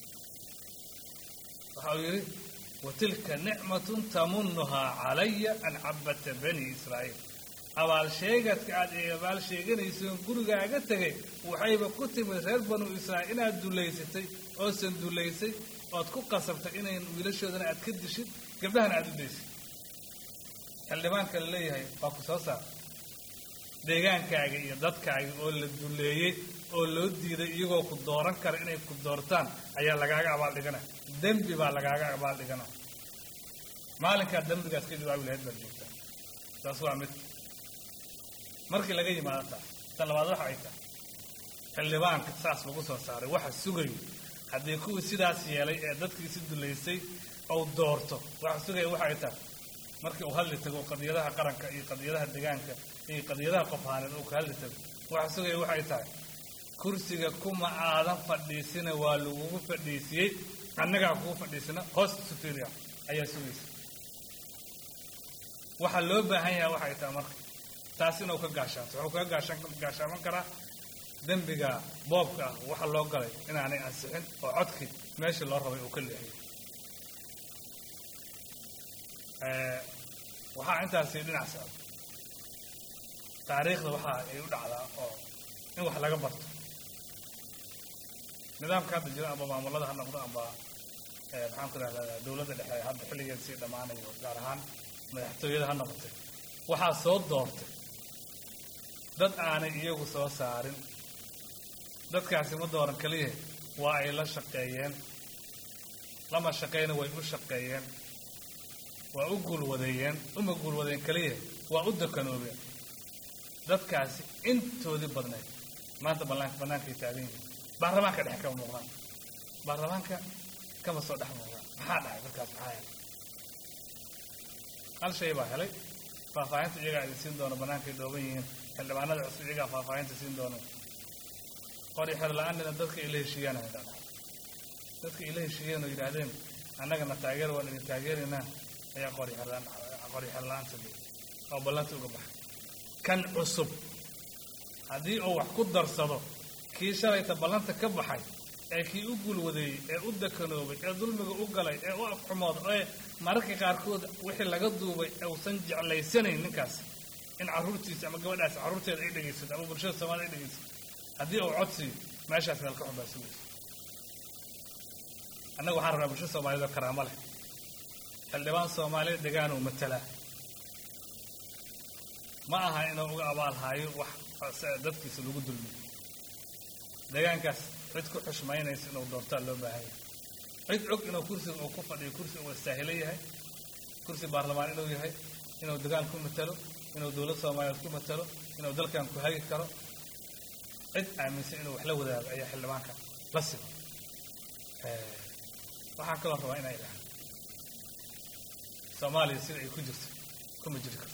E: waxa uu yidhi watilka nicmatun tamunuhaa calaya an cabata bani israa'iil abaal sheegadka aad ee abaal sheeganaysoon gurigaaga tegay waxayba ku timid reer banu israa'iil inaad dulaysatay oosan dulaysay ood ku qasabtay inayn wiilashoodana aad ka dishid gabdhahana aad u daysid xildhibaanka la leeyahay waa ku soo saar deegaankaaga iyo dadkaaga oo la duleeyey oo loo diiday iyagoo ku dooran kara inay ku doortaan ayaa lagaaga abaal dhigana dembi baa lagaaga abaal dhigana maalinkaa dembigaas ka jawaabi lahayd baad joogtaa taas waa mid markii laga yimaado taas tan labaad waxa ay tahay xildhibaanka saas lagu soo saaray waxa sugayo haddii kuwii sidaas yeelay ee dadkiisi dulaysay ou doorto waxa sugaya waxa ay tahay markii uu hadli tago qadiyadaha qaranka iyo qadiyadaha deegaanka iyo qadiyadaha qofhaaneed uu ka hadli tago waxa sugaya waxay tahay kursiga kuma aadan fadhiisina waa lagugu fadhiisiyey annagaa kugu fadhiisina hoos superior ayaa sugaysa waxaa loo baahan yahay waxay tahay marka taas inuu ka gaashaato wuxuu kaga gaashaan gaashaaman karaa dembiga boobka ah waxa loo galay inaanay ansixin oo codkii meeshii loo rabay uu ka leexiyey waxaa intaasi dhinac socda taariikhda waxa ay u dhacdaa oo in wax laga barto nidaamka hadda jira amba maamulada ha noqdo amba maxaan ku rahdaa dowladda dhexe hadda xilligeed sii dhammaanayo gaar ahaan madaxtooyada ha noqotay waxaa soo doortay dad aanay iyagu soo saarin dadkaasi ma dooran keliya waa ay la shaqeeyeen lama shaqeyna way u shaqeeyeen waa u guulwadeeyeen uma guulwadeen keliya waa u dakanoobeen dadkaasi intoodii badnayd maanta ballaan bannaankay taagan yihiin baarlamaanka dhex kama muuqdaan baarlamaanka kama soo dhex muuqdaan maxaa dhacay markaas maxaa helay hal shay baa helay faahfaahinta iyagaa idin siin doona bannaankay dhooban yihiin xildhibaanada cusub iyagaa faahfaahinta siin doona qori xer la-aanina dadka ila heshiiyaan haydaan dadka ila heshiiyeen oo yidhaahdeen annagana taageer waan idin taageeraynaa ayaa qori xerlaan qori xer la-aanta leeyay oo ballanta uga baxay kan cusub haddii uu wax ku darsado kii shalayta ballanta ka baxay ee kii u guulwadeeyey ee u dakanoobay ee dulmiga u galay ee u afxumooda ee mararka qaarkood wixii laga duubay uusan jeclaysanayn ninkaas in carruurtiisa ama gabadhaas carruurteeda ay dhegaysato ama bulshada soomaalida ay dhegaysato haddii uu codsiyo meeshaas meel ka xun baa sugaysa annaga waxaan rabnaa bulshada soomaaliyed oo karaamo leh xildhibaan soomaaliyeed degaan uu matalaa ma aha inuu uga abaalhaayo wax dadkiisa lagu dulmiyo deegaankaas cid ku xushmaynaysa inuu doortaa loo baahan yahay cid og inuu kursiga uu ku fadhiyo kursi uu istaahilo yahay kursi baarlamaan inuu yahay inuu degaan ku matalo inuu dowlad soomaaliyeed ku matalo inuu dalkan ku hagi karo cid aaminsan inuu wax la wadaago ayaa xildhibaanka la siba waxaan kaloo rabaa inay idhaahdo soomaaliya sida ay ku jirto kuma jiri karto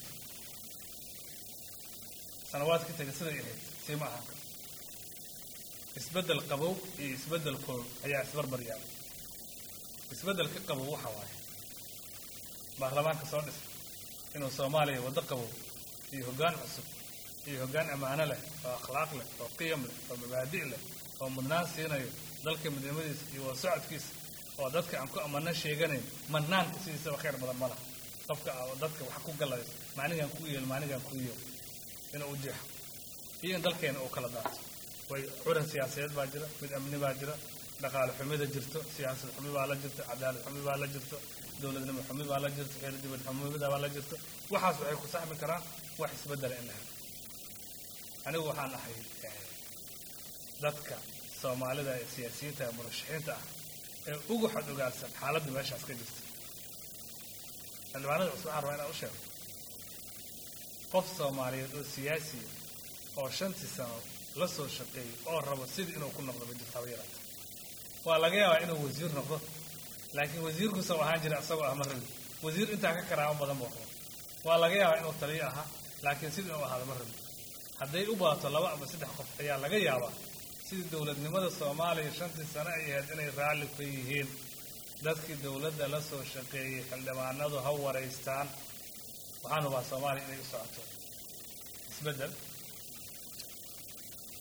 E: sanawaadka taga siday ahayd sii ma ahaan karto isbeddel qabow iyo isbeddel kool ayaa isbarbar yaala isbeddelka qabow waxa waaye baarlamaanka soo dhisa inuu soomaaliya waddo qabow iyo hoggaan cusub iyo hoggaan ammaano leh oo akhlaaq leh oo qiyam leh oo mabaadi' leh oo mudnaan siinayo dalka midnimadiisa iyo wada socodkiisa oo dadka aan ku amano sheeganayn manaanka sidiisaba khayr badan ma laha qofka dadka wax ku galayso maanigaan kuu yeel maanigaan kuu yeel inuu u jeexo iyo in dalkeena uu kala daato way curan siyaasadeed baa jira mid amni baa jira dhaqaale xumida jirto siyaasad xumi baa la jirto cadaalad xumi baa la jirto dowladnimo xumi baa la jirto xeer dibad xumida baa la jirto waxaas waxay ku saxmi karaan wax isbeddela in la helo anigu waxaan ahay dadka soomaalida ee siyaasiyiinta ee murashaxiinta ah ee ugu xad ogaansan xaaladda meeshaas ka jirta xildhibaanada cusub waxaan rabaa inaan u sheego qof soomaaliyeed oo siyaasiya oo shantii sano la soo shaqeeyey oo rabo sidii inuu ku noqdo ma jirto haba yaraata waa laga yaabaa inuu wasiir noqdo laakiin wasiirkuusa u ahaan jira isagoo ah ma rabi wasiir intaa ka karaamo badan buu qaba waa laga yaabaa inuu taliyo ahaa laakiin sidii inuu ahaado ma rabi hadday u baato laba ama saddex qof ayaa laga yaabaa sidii dowladnimada soomaaliya shantii sano ay ahayd inay raalli ka yihiin dadkii dowladda la soo shaqeeyey xildhibaanadu ha waraystaan waxaan hubaa soomaaliya inay u socoto isbeddel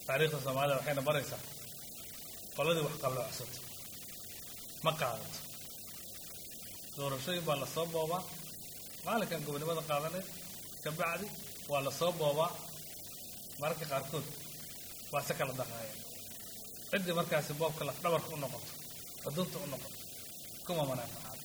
E: taariikhda soomaalida waxayna baraysaa qoladii wax qalloocsato ma qaadato doorashooyin baa lasoo boobaa maalinkan gobonimada qaadanay kabacdi waa lasoo boobaa mararka qaarkood waa se kala daqaaya ciddii markaasi boobka laf dhabarka u noqoto xudunta u noqoto kuma manaafacaado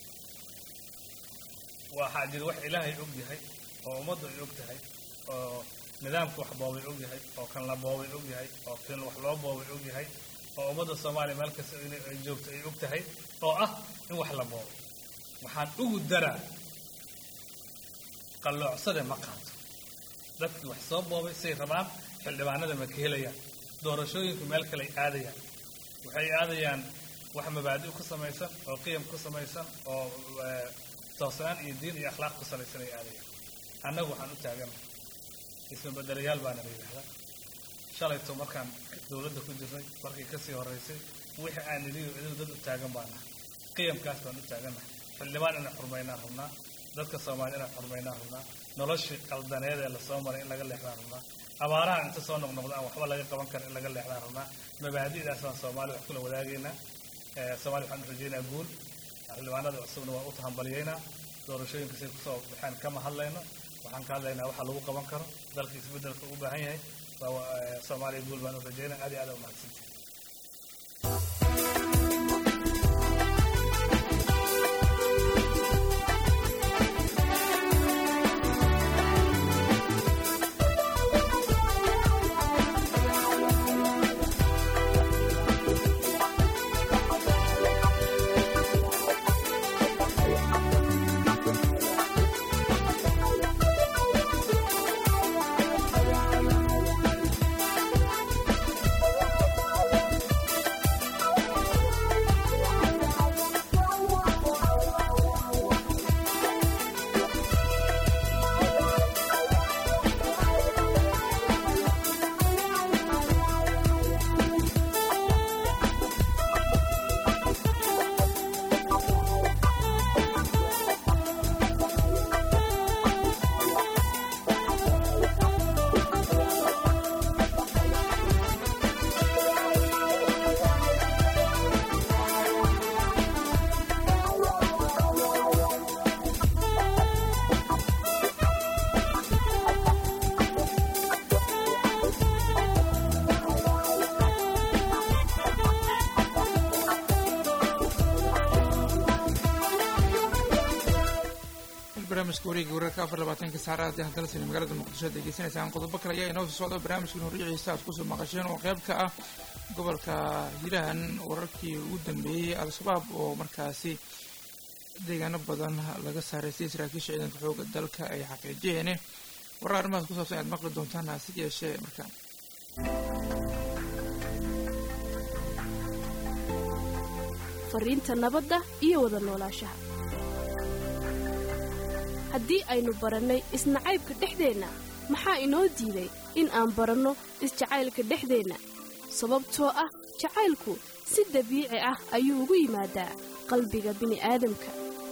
E: waxaa jira wax ilaahay og yahay oo ummaddu ay og tahay oo nidaamka wax boobay og yahay oo kan la boobay og yahay oo kan wax loo boobay og yahay oo ummadda soomaaliya meel kasta in- ay joogto ay og tahay oo ah in wax la boobay waxaan ugu daraa qalloocsade ma qaato dadkii wax soo boobay say rabaan xildhibaanada ma ka helayaan doorashooyinku meel kale ay aadayaan waxay aadayaan wax mabaadi' ku samaysan oo qiyam ku samaysan oo eh, toosnaan iyo diin iyo akhlaaq ku salaysan ay aadayaan annagu waxaan u taaganahay isma bedelayaal baana la yidhaahdaa shalayto markaan dowladda ku jirnay markii kasii horeysay wixii aan nidhiyo idinku dad u taagan baan nahay qiyamkaas baan u taagannahay xildhibaan inaan xurmaynaan rabnaa dadka soomaali inaan xurmaynaan rabnaa noloshii qaldaneed ee lasoo maray in laga leexdaan rabnaa abaaraha inta soo noqnoqda aan waxba laga qaban karin in laga leexdaan rabnaa mabaadi'daas baan soomaali wax kula wadaagaynaa Eh, soomaali waxaan u rajaynaa guul xildhibaanada cusubna waa u tahambaliyeynaa doorashooyinka say kusoo baxeen kama hadlayno waxaan ka hadlaynaa waxa lagu qaban karo dalka isbeddelka u baahan yahay waa eh, soomaaliya guul baan u rajaynaa aad iyo aad u mahadsantihi
A: barnaamijka wareega wararka afar labaatanka saacada haddii haddana sina magaalada muqdisho aad degeysanaysaan qodobo kale ayaa inoo soo socda barnaamijkan horriciisa aad kusoo maqasheen oo qayb ka ah gobolka hiiraan wararkii ugu dambeeyey al-shabaab oo markaasi deegaano badan laga saaray si saraakiisha ciidanka xooga dalka ay xaqiijiyeen warar arrimahaas ku saabsan aad maqli doontaan hase yeeshee markaan
P: fariinta nabadda iyo wada noolaanshaha haddii aynu barannay isnacaybka dhexdeenna maxaa inoo diiday in aan baranno isjacaylka dhexdeenna sababtoo ah jacaylku si dabiici ah ayuu ugu yimaadaa qalbiga bini'aadamka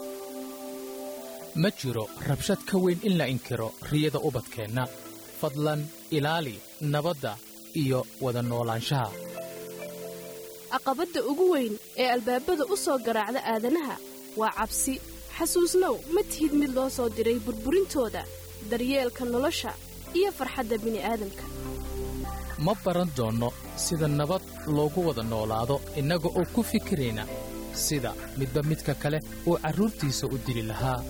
Q: ma jiro rabshad ka weyn in la inkiro riyada ubadkeenna fadlan ilaali nabadda iyo wada noolaanshaha
P: caqabadda ugu weyn ee albaabada u soo garaacda aadanaha waa cabsi xasuusnow ma tihid mid loo soo diray burburintooda daryeelka nolosha iyo farxadda bini'aadamka
Q: ma baran doonno sida nabad loogu wada noolaado innaga oo ku fikirayna sida midba midka kale uu carruurtiisa u dili lahaa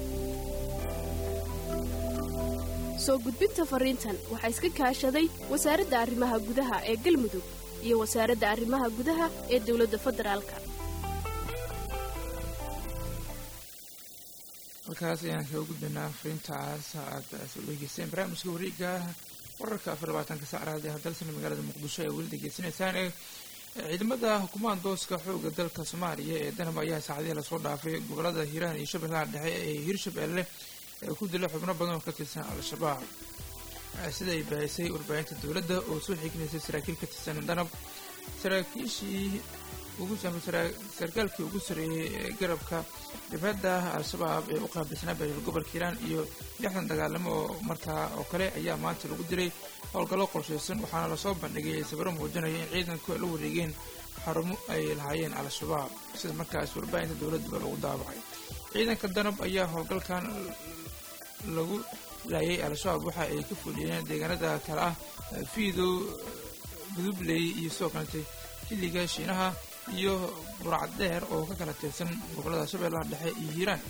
P: soo gudbinta farriintan waxaa iska kaashaday wasaaradda arrimaha gudaha ee galmudug iyo wasaaradda arrimaha gudaha ee dawladda federaalka
A: halkaas ayaan kaga gudbaynaa fariintaas aad soo dhegeysteen barnaamijka wareega wararka afar labaatanka saacraad ee hadalsana magaalada muqdisho ee weli degeysanaysaan ee ciidamada hukuumaha dooska xooga dalka soomaaliya ee danab ayaa saacadihii lasoo dhaafay gobolada hiiraan iyo shabeellaha dhexe ee hirshabeelle ee ku dila xubno badan oo ka tirsan al-shabaab sida ay baahisay warbaahinta dowladda oo soo xignaysay saraakiil ka tirsan danab saraakiishii ugu sarkaalkii ugu sareeyey ee garabka jabhadda al-shabaab ee u qaabilsanaa bariil gobolka hiiraan iyo lixdan dagaalamo oo markaa oo kale ayaa maanta lagu dilay howlgallo qorshaysan waxaana lasoo bandhigay sawiro muujinaya in ciidanku ay la wareegeen xarumo ay lahaayeen al-shabaab sida markaas warbaahinta dowladduba lagu daabacay ciidanka danab ayaa howlgalkan lagu laayay al-shabaab waxa ay ka fuliyeen deegaanada kale ah fiidow gudubley iyo sidoo kalete xilliga shiinaha iyo burcad dheer oo ka kala tirsan gobollada shabeellaha dhexe iyo hiiraan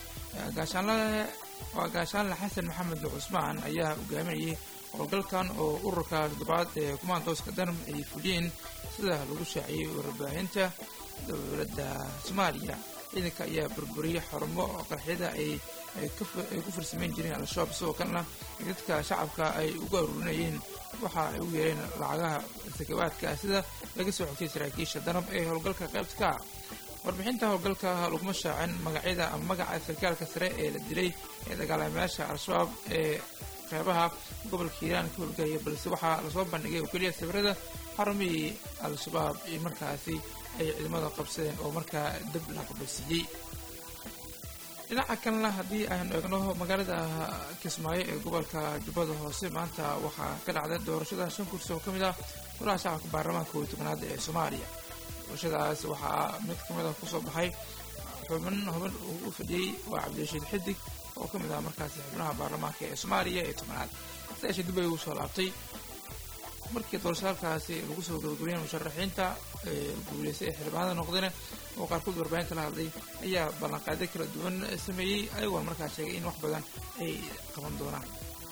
A: waa gaashaanle xasan maxamed cusmaan ayaa hogaaminayay howlgalkan oo ururka toddobaad ee kumaandooska danab ay fuliyeen sida lagu shaaciyey warbaahinta dowladda soomaaliya ciidanka ayaa burburiyey xarumo qarxyada ay ku farsamayn jireen al-shabaab sidoo kalena dadka shacabka ay ugu aruurinayeen waxa ay u yeereen lacagaha sakabaadka sida laga soo xogtay saraakiisha danab ee howlgalka qaybta ka ah warbixinta howlgalka laguma shaacin magacyada ama magaca sarkaalka sare ee la dilay ee dagaalamayaasha al-shabaab ee qeybaha gobolka hiiraan ka howlgaya balse waxaa lasoo bandhigay oo keliya sawirada xarumihii al-shabaab ee markaasi ay ciidamada qabsadeen oo markaa dab la qabasiiyey dhinaca kalena haddii aynu eegno magaalada kismaayo ee gobolka jubbada hoose maanta waxaa ka dhacday doorashada shan kursi oo ka mid ah golaha shacabka baarlamaanka kow iyo tobanaad ee soomaaliya doorashadaas waxaa mid ka mid ah kusoo baxay xubin hubin uu u fadhiyey waa cabdirashiid xidig oo ka mid ah markaasi xubnaha baarlamaanka ee soomaaliya ee tobanaad sidaasha dib ay ugu soo laabtay markii doorashaalkaasi lagu soo gabagabiyeen musharaxiinta guuleystay ee xildhibaanada noqdeen oo qaarkood warbaahinta la hadlay ayaa ballanqaadyo kala duwan sameeyey ayagoona markaa sheegay in wax badan ay qaban doonaan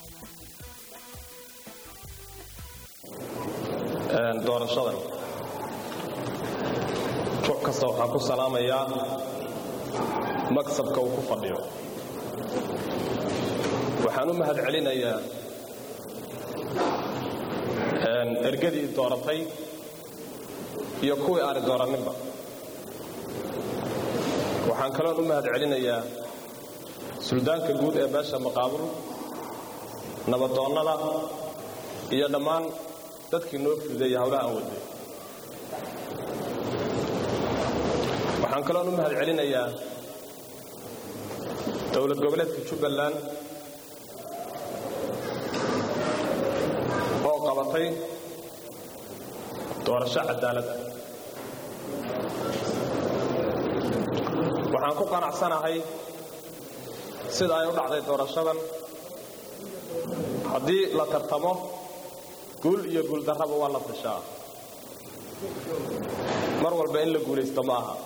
R: doorashadan ruux kasta waxaan ku salaamayaa maksabka uu ku fadhiyo waxaan u mahad celinayaa ergadii dooratay iyo kuwii aani dooranninba waxaan kaloon u mahad celinayaa suldaanka guud ee beesha maqaabul nabadoonnada iyo dhammaan dadkii noo fudeeya hawlaha aan waday waxaan kaloon u mahad celinayaa dowlad goboleedka jubbaland oo qabatay doorasho cadaalad ah waxaan ku qanacsanahay sida ay u dhacday doorashadan haddii la tartamo guul iyo guuldarraba waa la fishaa mar walba in la guulaysto ma aha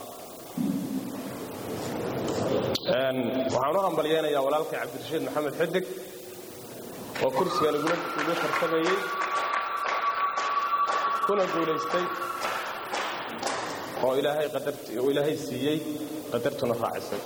R: waxaan u hambalyeynayaa walaalkay cabdirashiid maxamed xidig oo kursigan ugu tartamayey kuna guulaystay oo ilaahay siiyey qadartuna raacisay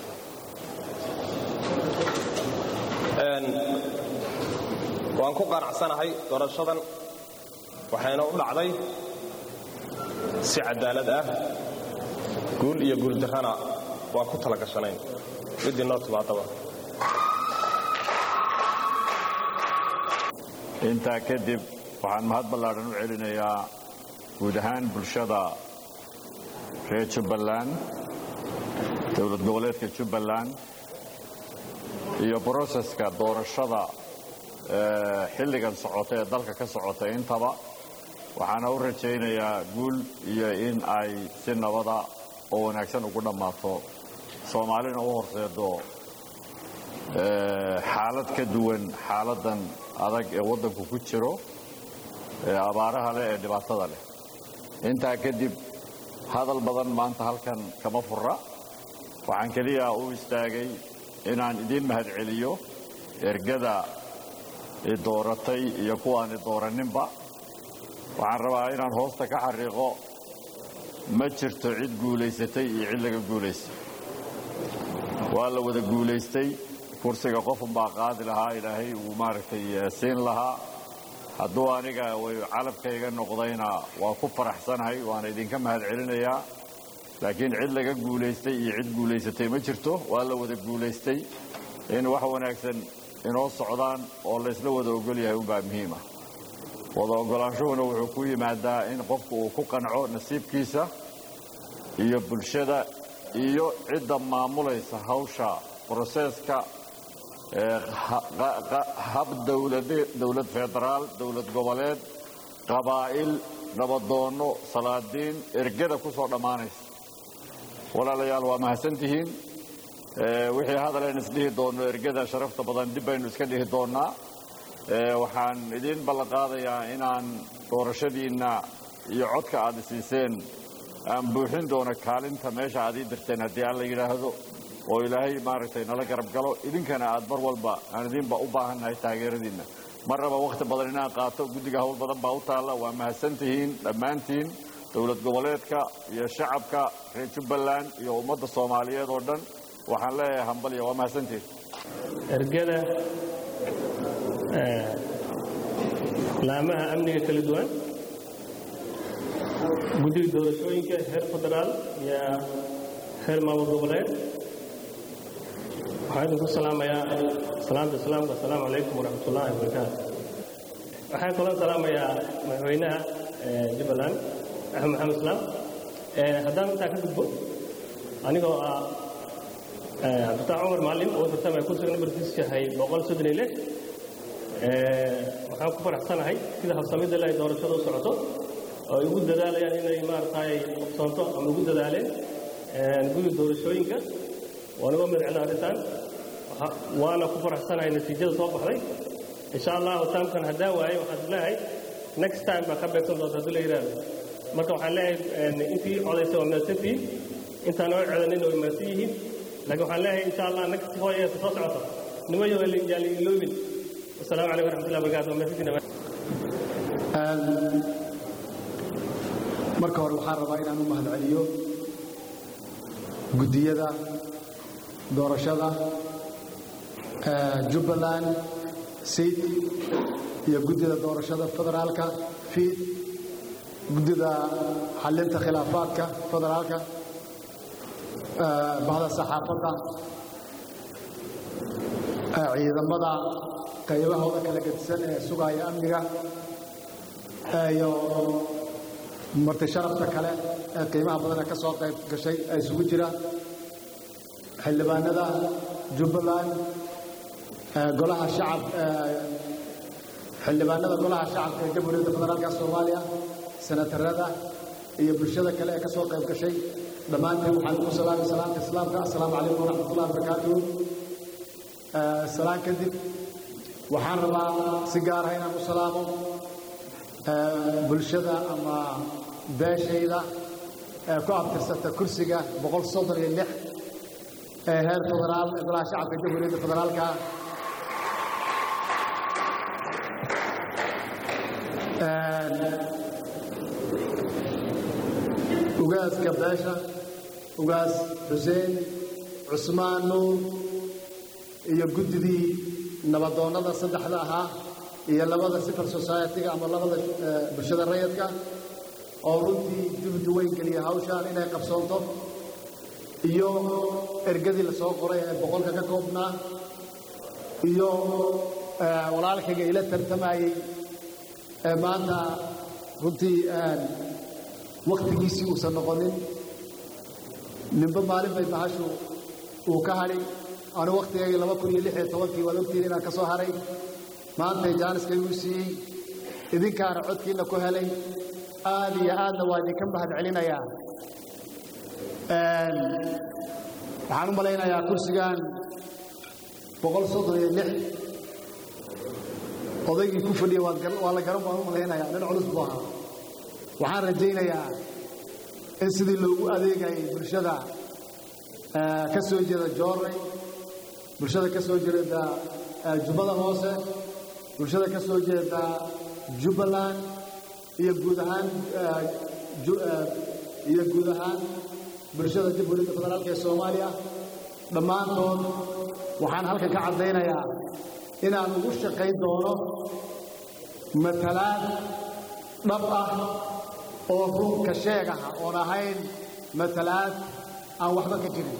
R: waan ku qanacsanahay doorashadan waxayna u dhacday si cadaalad ah guul iyo guuldarrana waan ku tala gashanayn middii noo timaadaba
S: intaa kadib waxaan mahad ballaadhan u celinayaa guud ahaan bulshada reer jubbaland dowlad goboleedka jubbaland iyo broseska doorashada xilligan socota ee dalka ka socota intaba waxaana u rajaynayaa guul iyo in ay si nabada oo wanaagsan ugu dhammaato soomaalina u horseedo xaalad ka duwan xaaladan adag ee waddanku ku jiro ee abaaraha leh ee dhibaatada leh intaa kadib hadal badan maanta halkan kama fura waxaan keliya u istaagay inaan idiin mahad celiyo ergada i dooratay iyo kuwaani dooranninba waxaan rabaa inaan hoosta ka xariiqo ma jirto cid guulaysatay iyo cid laga guulaystay waa la wada guulaystay kursiga qofunbaa qaadi lahaa ilaahay uu maaragtay siin lahaa hadduu aniga calabkayga noqdayna waa ku faraxsanahay waana idinka mahad celinayaa laakiin cid laga guulaystay iyo cid guulaysatay ma jirto waa la wada guulaystay in wax wanaagsan inoo socdaan oo laysla wada ogol yahay unbaa muhiim ah wada ogolaanshuhuna wuxuu ku yimaadaa in qofku uu ku qanco nasiibkiisa iyo bulshada iyo cidda maamulaysa hawsha broseeska ee ha- qa- qa- hab dowlade- dowlad federaal dowlad goboleed qabaa'il nabadoonno salaadiin ergada ku soo dhammaanaysa walaalayaal waa mahadsantihiin Ee, wixii hadaleen isdhihi doonno ergada sharafta badan dib baynu iska dhihi doonnaa Ee, waxaan idiin ballanqaadayaa inaan doorashadiinna iyo codka aad isiiseen aan buuxin doono kaalinta meesha aad ii dirteen haddii alla yidhaahdo oo ilaahay maaragtay nala garab galo idinkana aad mar walba aan idinba u baahannahay taageeradiinna mar raba wakhti badan inaan qaato guddiga hawl badan baa u taalla waa mahadsantihiin dhammaantiin dowlad goboleedka iyo shacabka reer jubbaland iyo ummadda soomaaliyeed oo dhan waxaan leeyahay hambalya waa mahadsantihiin
T: ergada eh, laamaha amniga kala duwan guddiga doorashooyinka heer federaal iyo heer maamul goboleed waxaan idinku salaamayaa salaamta islaamka asalaamu calaykum waraxmatullaahi wabarakaatu waxaan kaloo salaamayaa madaxweynaha eh, jubbaland axmed maxamed islaam Eh, haddaan intaa ka gudbo anigoo ah eh, cabdifataax cumar macalin oo tartamaya kursiga nambarkiisu yahay boqol soddon iyo lix Eh, waxaan ku faraxsanahay sida habsamida leh ay doorashada u socoto oo ay ugu dadaalayaan inay maaragtay qabsoonto ama ugu dadaaleen eh, guddiga doorashooyinka waan uga magacna arrintan Waxa- waana ku faraxsanahay natiijada soo baxday insha allahu taamkan haddaan waaye waxaan leeyahay next time baa ka beegsan doonta haddii la yidhaahdo marka waxaan leeyahay eh, intii codaysa waa mahadsantihiin intaan oo codanin way mahadsan yihiin laakiin waxaan leeyahay insha allah next four years soo socota nimayo yaa la iloobin wasalaamu calaykum waraxmatullahi wabarakaatu waa mahadsantihiin
U: marka hore waxaan rabaa inaan u mahadceliyo guddiyada doorashada eh, jubbaland sayd iyo guddida doorashada federaalka fiid guddida xalinta khilaafaadka federaalka eh, bahda saxaafadda eh, ciidamada qaybahooda kala gedisan ee sugaya amniga eh, iyo marti sharafta kale ee qiimaha badan ee ka soo qayb gashay ee isugu jira xildhibaanada jubbaland ee golaha shacab ee xildhibaanada golaha shacabka ee jamhuuriyadda federaalka soomaaliya senatarada iyo bulshada kale ee ka soo qayb gashay dhammaanteen waxaan ugu salaamay salaamta islaamka assalaamu calaykum waraxmatullahi wabarakaatuhu Ee, salaan kadib waxaan rabaa si gaar ah inaan u salaamo ee, bulshada ama beeshayda ee ku abtirsata kursiga boqol soddon iyo lix ee heer federaal ee golaha shacabka jamhuuriyadda federaalka ugaaska beesha ugaas xuseen cusmaan nuur iyo guddidii nabadoonnada saddexda ahaa iyo labada civil society-ga ama labada eh, bulshada rayidka oo runtii juhdi weyn geliya hawshaan inay qabsoonto iyo ergadii la soo qoray ee boqolka ka koobnaa iyo eh, walaalkayga ila tartamayey ee maanta runtii wakhtigiisii uusan noqonin ninba maalin bay bahashu uu ka hadhi anu wakhtigayga laba kun iyo lix iyo tobankii waad ogtihiin inaan ka soo haray maantay jaaniskayguu siiyey idinkaana codkiinna ku helay aad iyo aadna waa idinka mahad celinayaa waxaan u malaynayaa kursigan boqol soddon iyo lix odaygii ku fadhiya waad gar- waa la garan baan u malaynayaa nin culus buu ahaa waxaan rajaynayaa in sidii loogu adeegayay bulshada eh, ka soo jeeda joornay bulshada ka soo jeeda eh, jubbada hoose bulshada ka soo jeeda jubbaland iyo guud ahaan eh, ju- eh, iyo guud ahaan bulshada jamhuuriyadda federaalka ee soomaaliya dhammaantood waxaan halkan ka caddaynayaa inaan ugu shaqayn doono matalaad dhab ah oo runka sheeg ah oon ahayn matalaad aan waxba ka jirin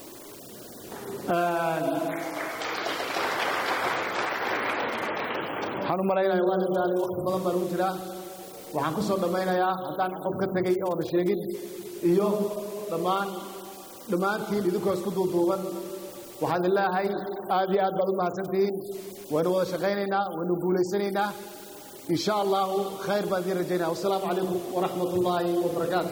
U: waxaan u malaynayaa waa la daalay waqti badan baan ugu jiraa waxaan ku soo dhammaynayaa haddaan qof ka tegey oona sheegin iyo dhammaan dhammaantiin idinkoo isku duuduuban waxaan idin leeyahay aad iyo aad baad u mahadsantihiin waynu wada shaqaynaynaa waynu guulaysanaynaa in sha allahu khayr baan idiin rajaynaya wasalaamu calaykum waraxmat ullaahi wabarakaatu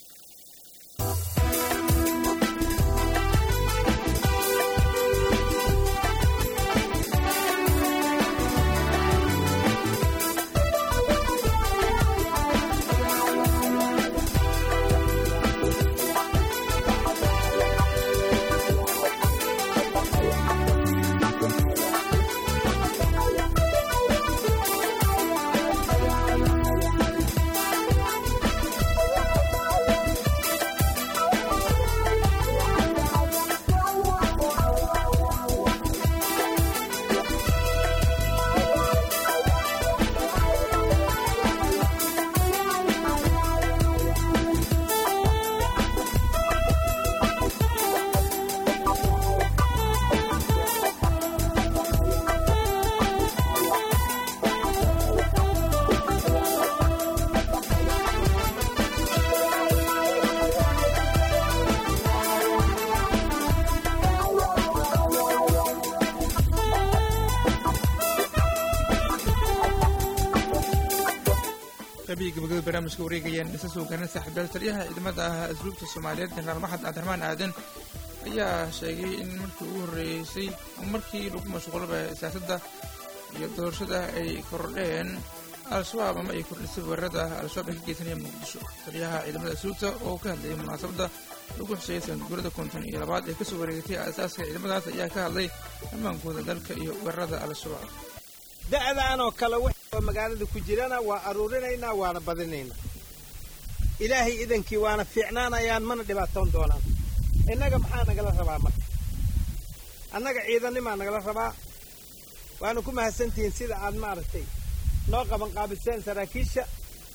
A: qabiga gabagabada barnaamijka wareegayaan isa soo garan saaxiibayaal taliyaha ciidamada ah asluubta soomaaliyeed jenaraal maxamed cabdiraxmaan aadan ayaa sheegay in markii ugu horreysay markii lagu mashquulaba siyaasadda iyo doorashada ay kordheen al-shabaab ama ay kordhisay weerarada al-shabaab ay ka geysanayeen muqdisho taliyaha ciidamada asluubta oo ka hadlayay munaasabadda lagu xusheeyay sanadguurada konton iyo labaad ee kasoo wareegatay aasaaska ciidamadaas ayaa ka hadlay ammaankooda dalka iyo weerarada al-shabaab
B: da'daan oo kale wixii oo magaalada ku jirana waa aruurinaynaa waana badinaynaa ilaahay idankii waana fiicnaanayaan mana dhibaatoon doonaan innaga maxaa nagala rabaa marka annaga ciidanimaa nagala rabaa waana ku mahadsantihiin sida aad maaragtay noo qabanqaabiseen saraakiisha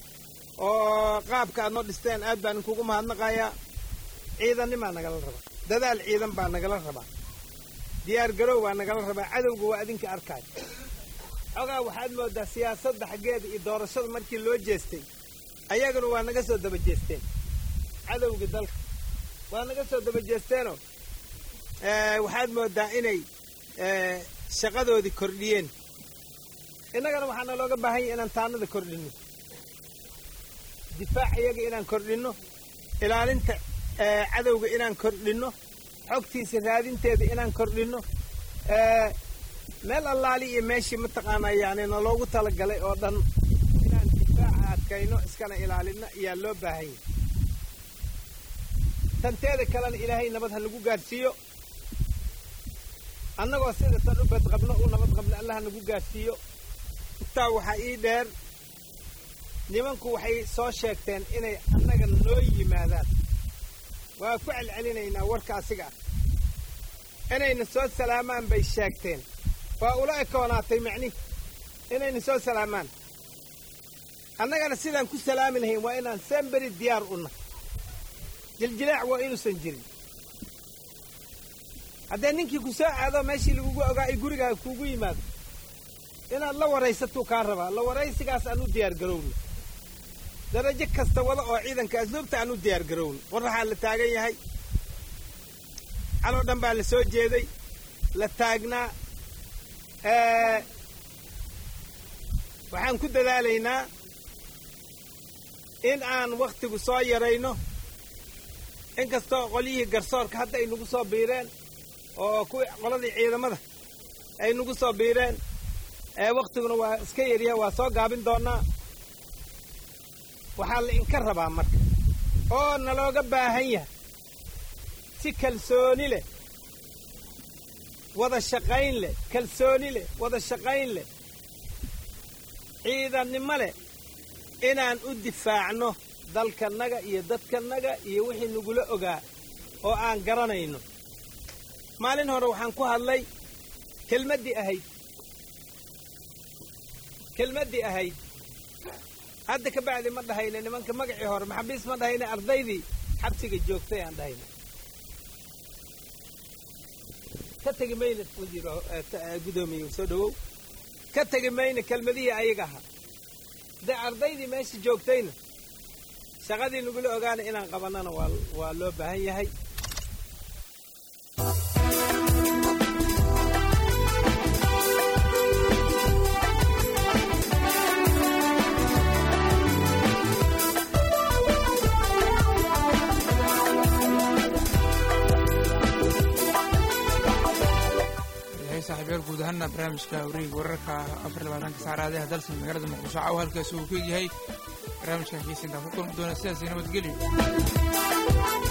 B: oo qaabka aad noo dhisteen aad baan inkugu mahadnaqayaa ciidanimaa nagala rabaa dadaal ciidan baa nagala rabaa diyaar garow baa nagala rabaa cadowga waa adinka arkaayo xogaa waxaad moodaa siyaasadda xaggeeda iyo doorashada markii loo jeestay ayaguna waa naga soo daba jeesteen cadowgii dalka waa naga soo daba jeesteenoo waxaad moodaa inay shaqadoodii kordhiyeen innagana waxaana looga baahan yahay inaan taanada kordhinno difaac iyaga inaan kordhinno ilaalinta cadowga inaan kordhinno xogtiisa raadinteeda inaan kordhinno meel allaali iyo meeshii mataqaanaa yani naloogu talagalay oo dhan inaan difaaca adkayno iskana ilaalinno ayaa loo baahan yahay tanteeda kalena ilaahay nabad ha nagu gaadhsiiyo annagoo sida tan u badqabno u nabad qabno allah ha nagu gaadhsiiyo intaa waxaa ii dheer nimanku waxay soo sheegteen inay annaga noo yimaadaan waa ku celcelinaynaa warka asiga ah inayna soo salaamaan bay sheegteen waa ula ekoonaatay macnihi inayna soo salaamaan annagana sidaan ku salaami lahayn waa inaan semberi diyaar u nahay jiljilaac waa inuusan jirin haddee ninkii ku soo aado meeshii lagugu ogaa ay gurigaaga kuugu yimaado inaad la waraysatuu kaa rabaa la waraysigaas aan u diyaar garowno darajo kasta wada oo ciidanka asluubta aan u diyaar garowno qoraxaa la taagan yahay caloo dhan baa la soo jeeday la taagnaa waxaan ku dadaalaynaa in aan wakhtigu soo yarayno inkastoo qolyihii garsoorka hadda ay nagu soo biireen oo kuwii qoladii ciidamada ay nagu soo biireen wakhtiguna waa iska yaryaha waa soo gaabin doonaa waxaa la inka rabaa marka oo nalooga baahan yahay si kalsooni leh wada shaqayn leh kalsooni leh wada shaqayn leh ciidannimo leh inaan u difaacno dalkannaga iyo dadkannaga iyo wixii nagula ogaa oo aan garanayno maalin hore waxaan ku hadlay kelmaddii ahayd kelmaddii ahayd hadda ka bacdi ma dhahayna nimanka magacii hore maxabiis ma dhahayna ardaydii xabsiga joogtay aan dhahayna ka tegi mayna wasiir guddoomiye soo dhawow ka tegi mayna kelmadihii ayaga ahaa dee ardaydii meesha joogtayna shaqadii nagula ogaana inaan qabannana waa waa loo baahan yahay
A: yahay saaxiibyaal guud ahaana barnaamijka wareega wararka afar labaatanka saacadaha dalsan magaalada muqdisho caawa halkaasi uu ku egyahay barnaamijkan xiisa intaan ku kulmi doona sidaasi nabadgelyo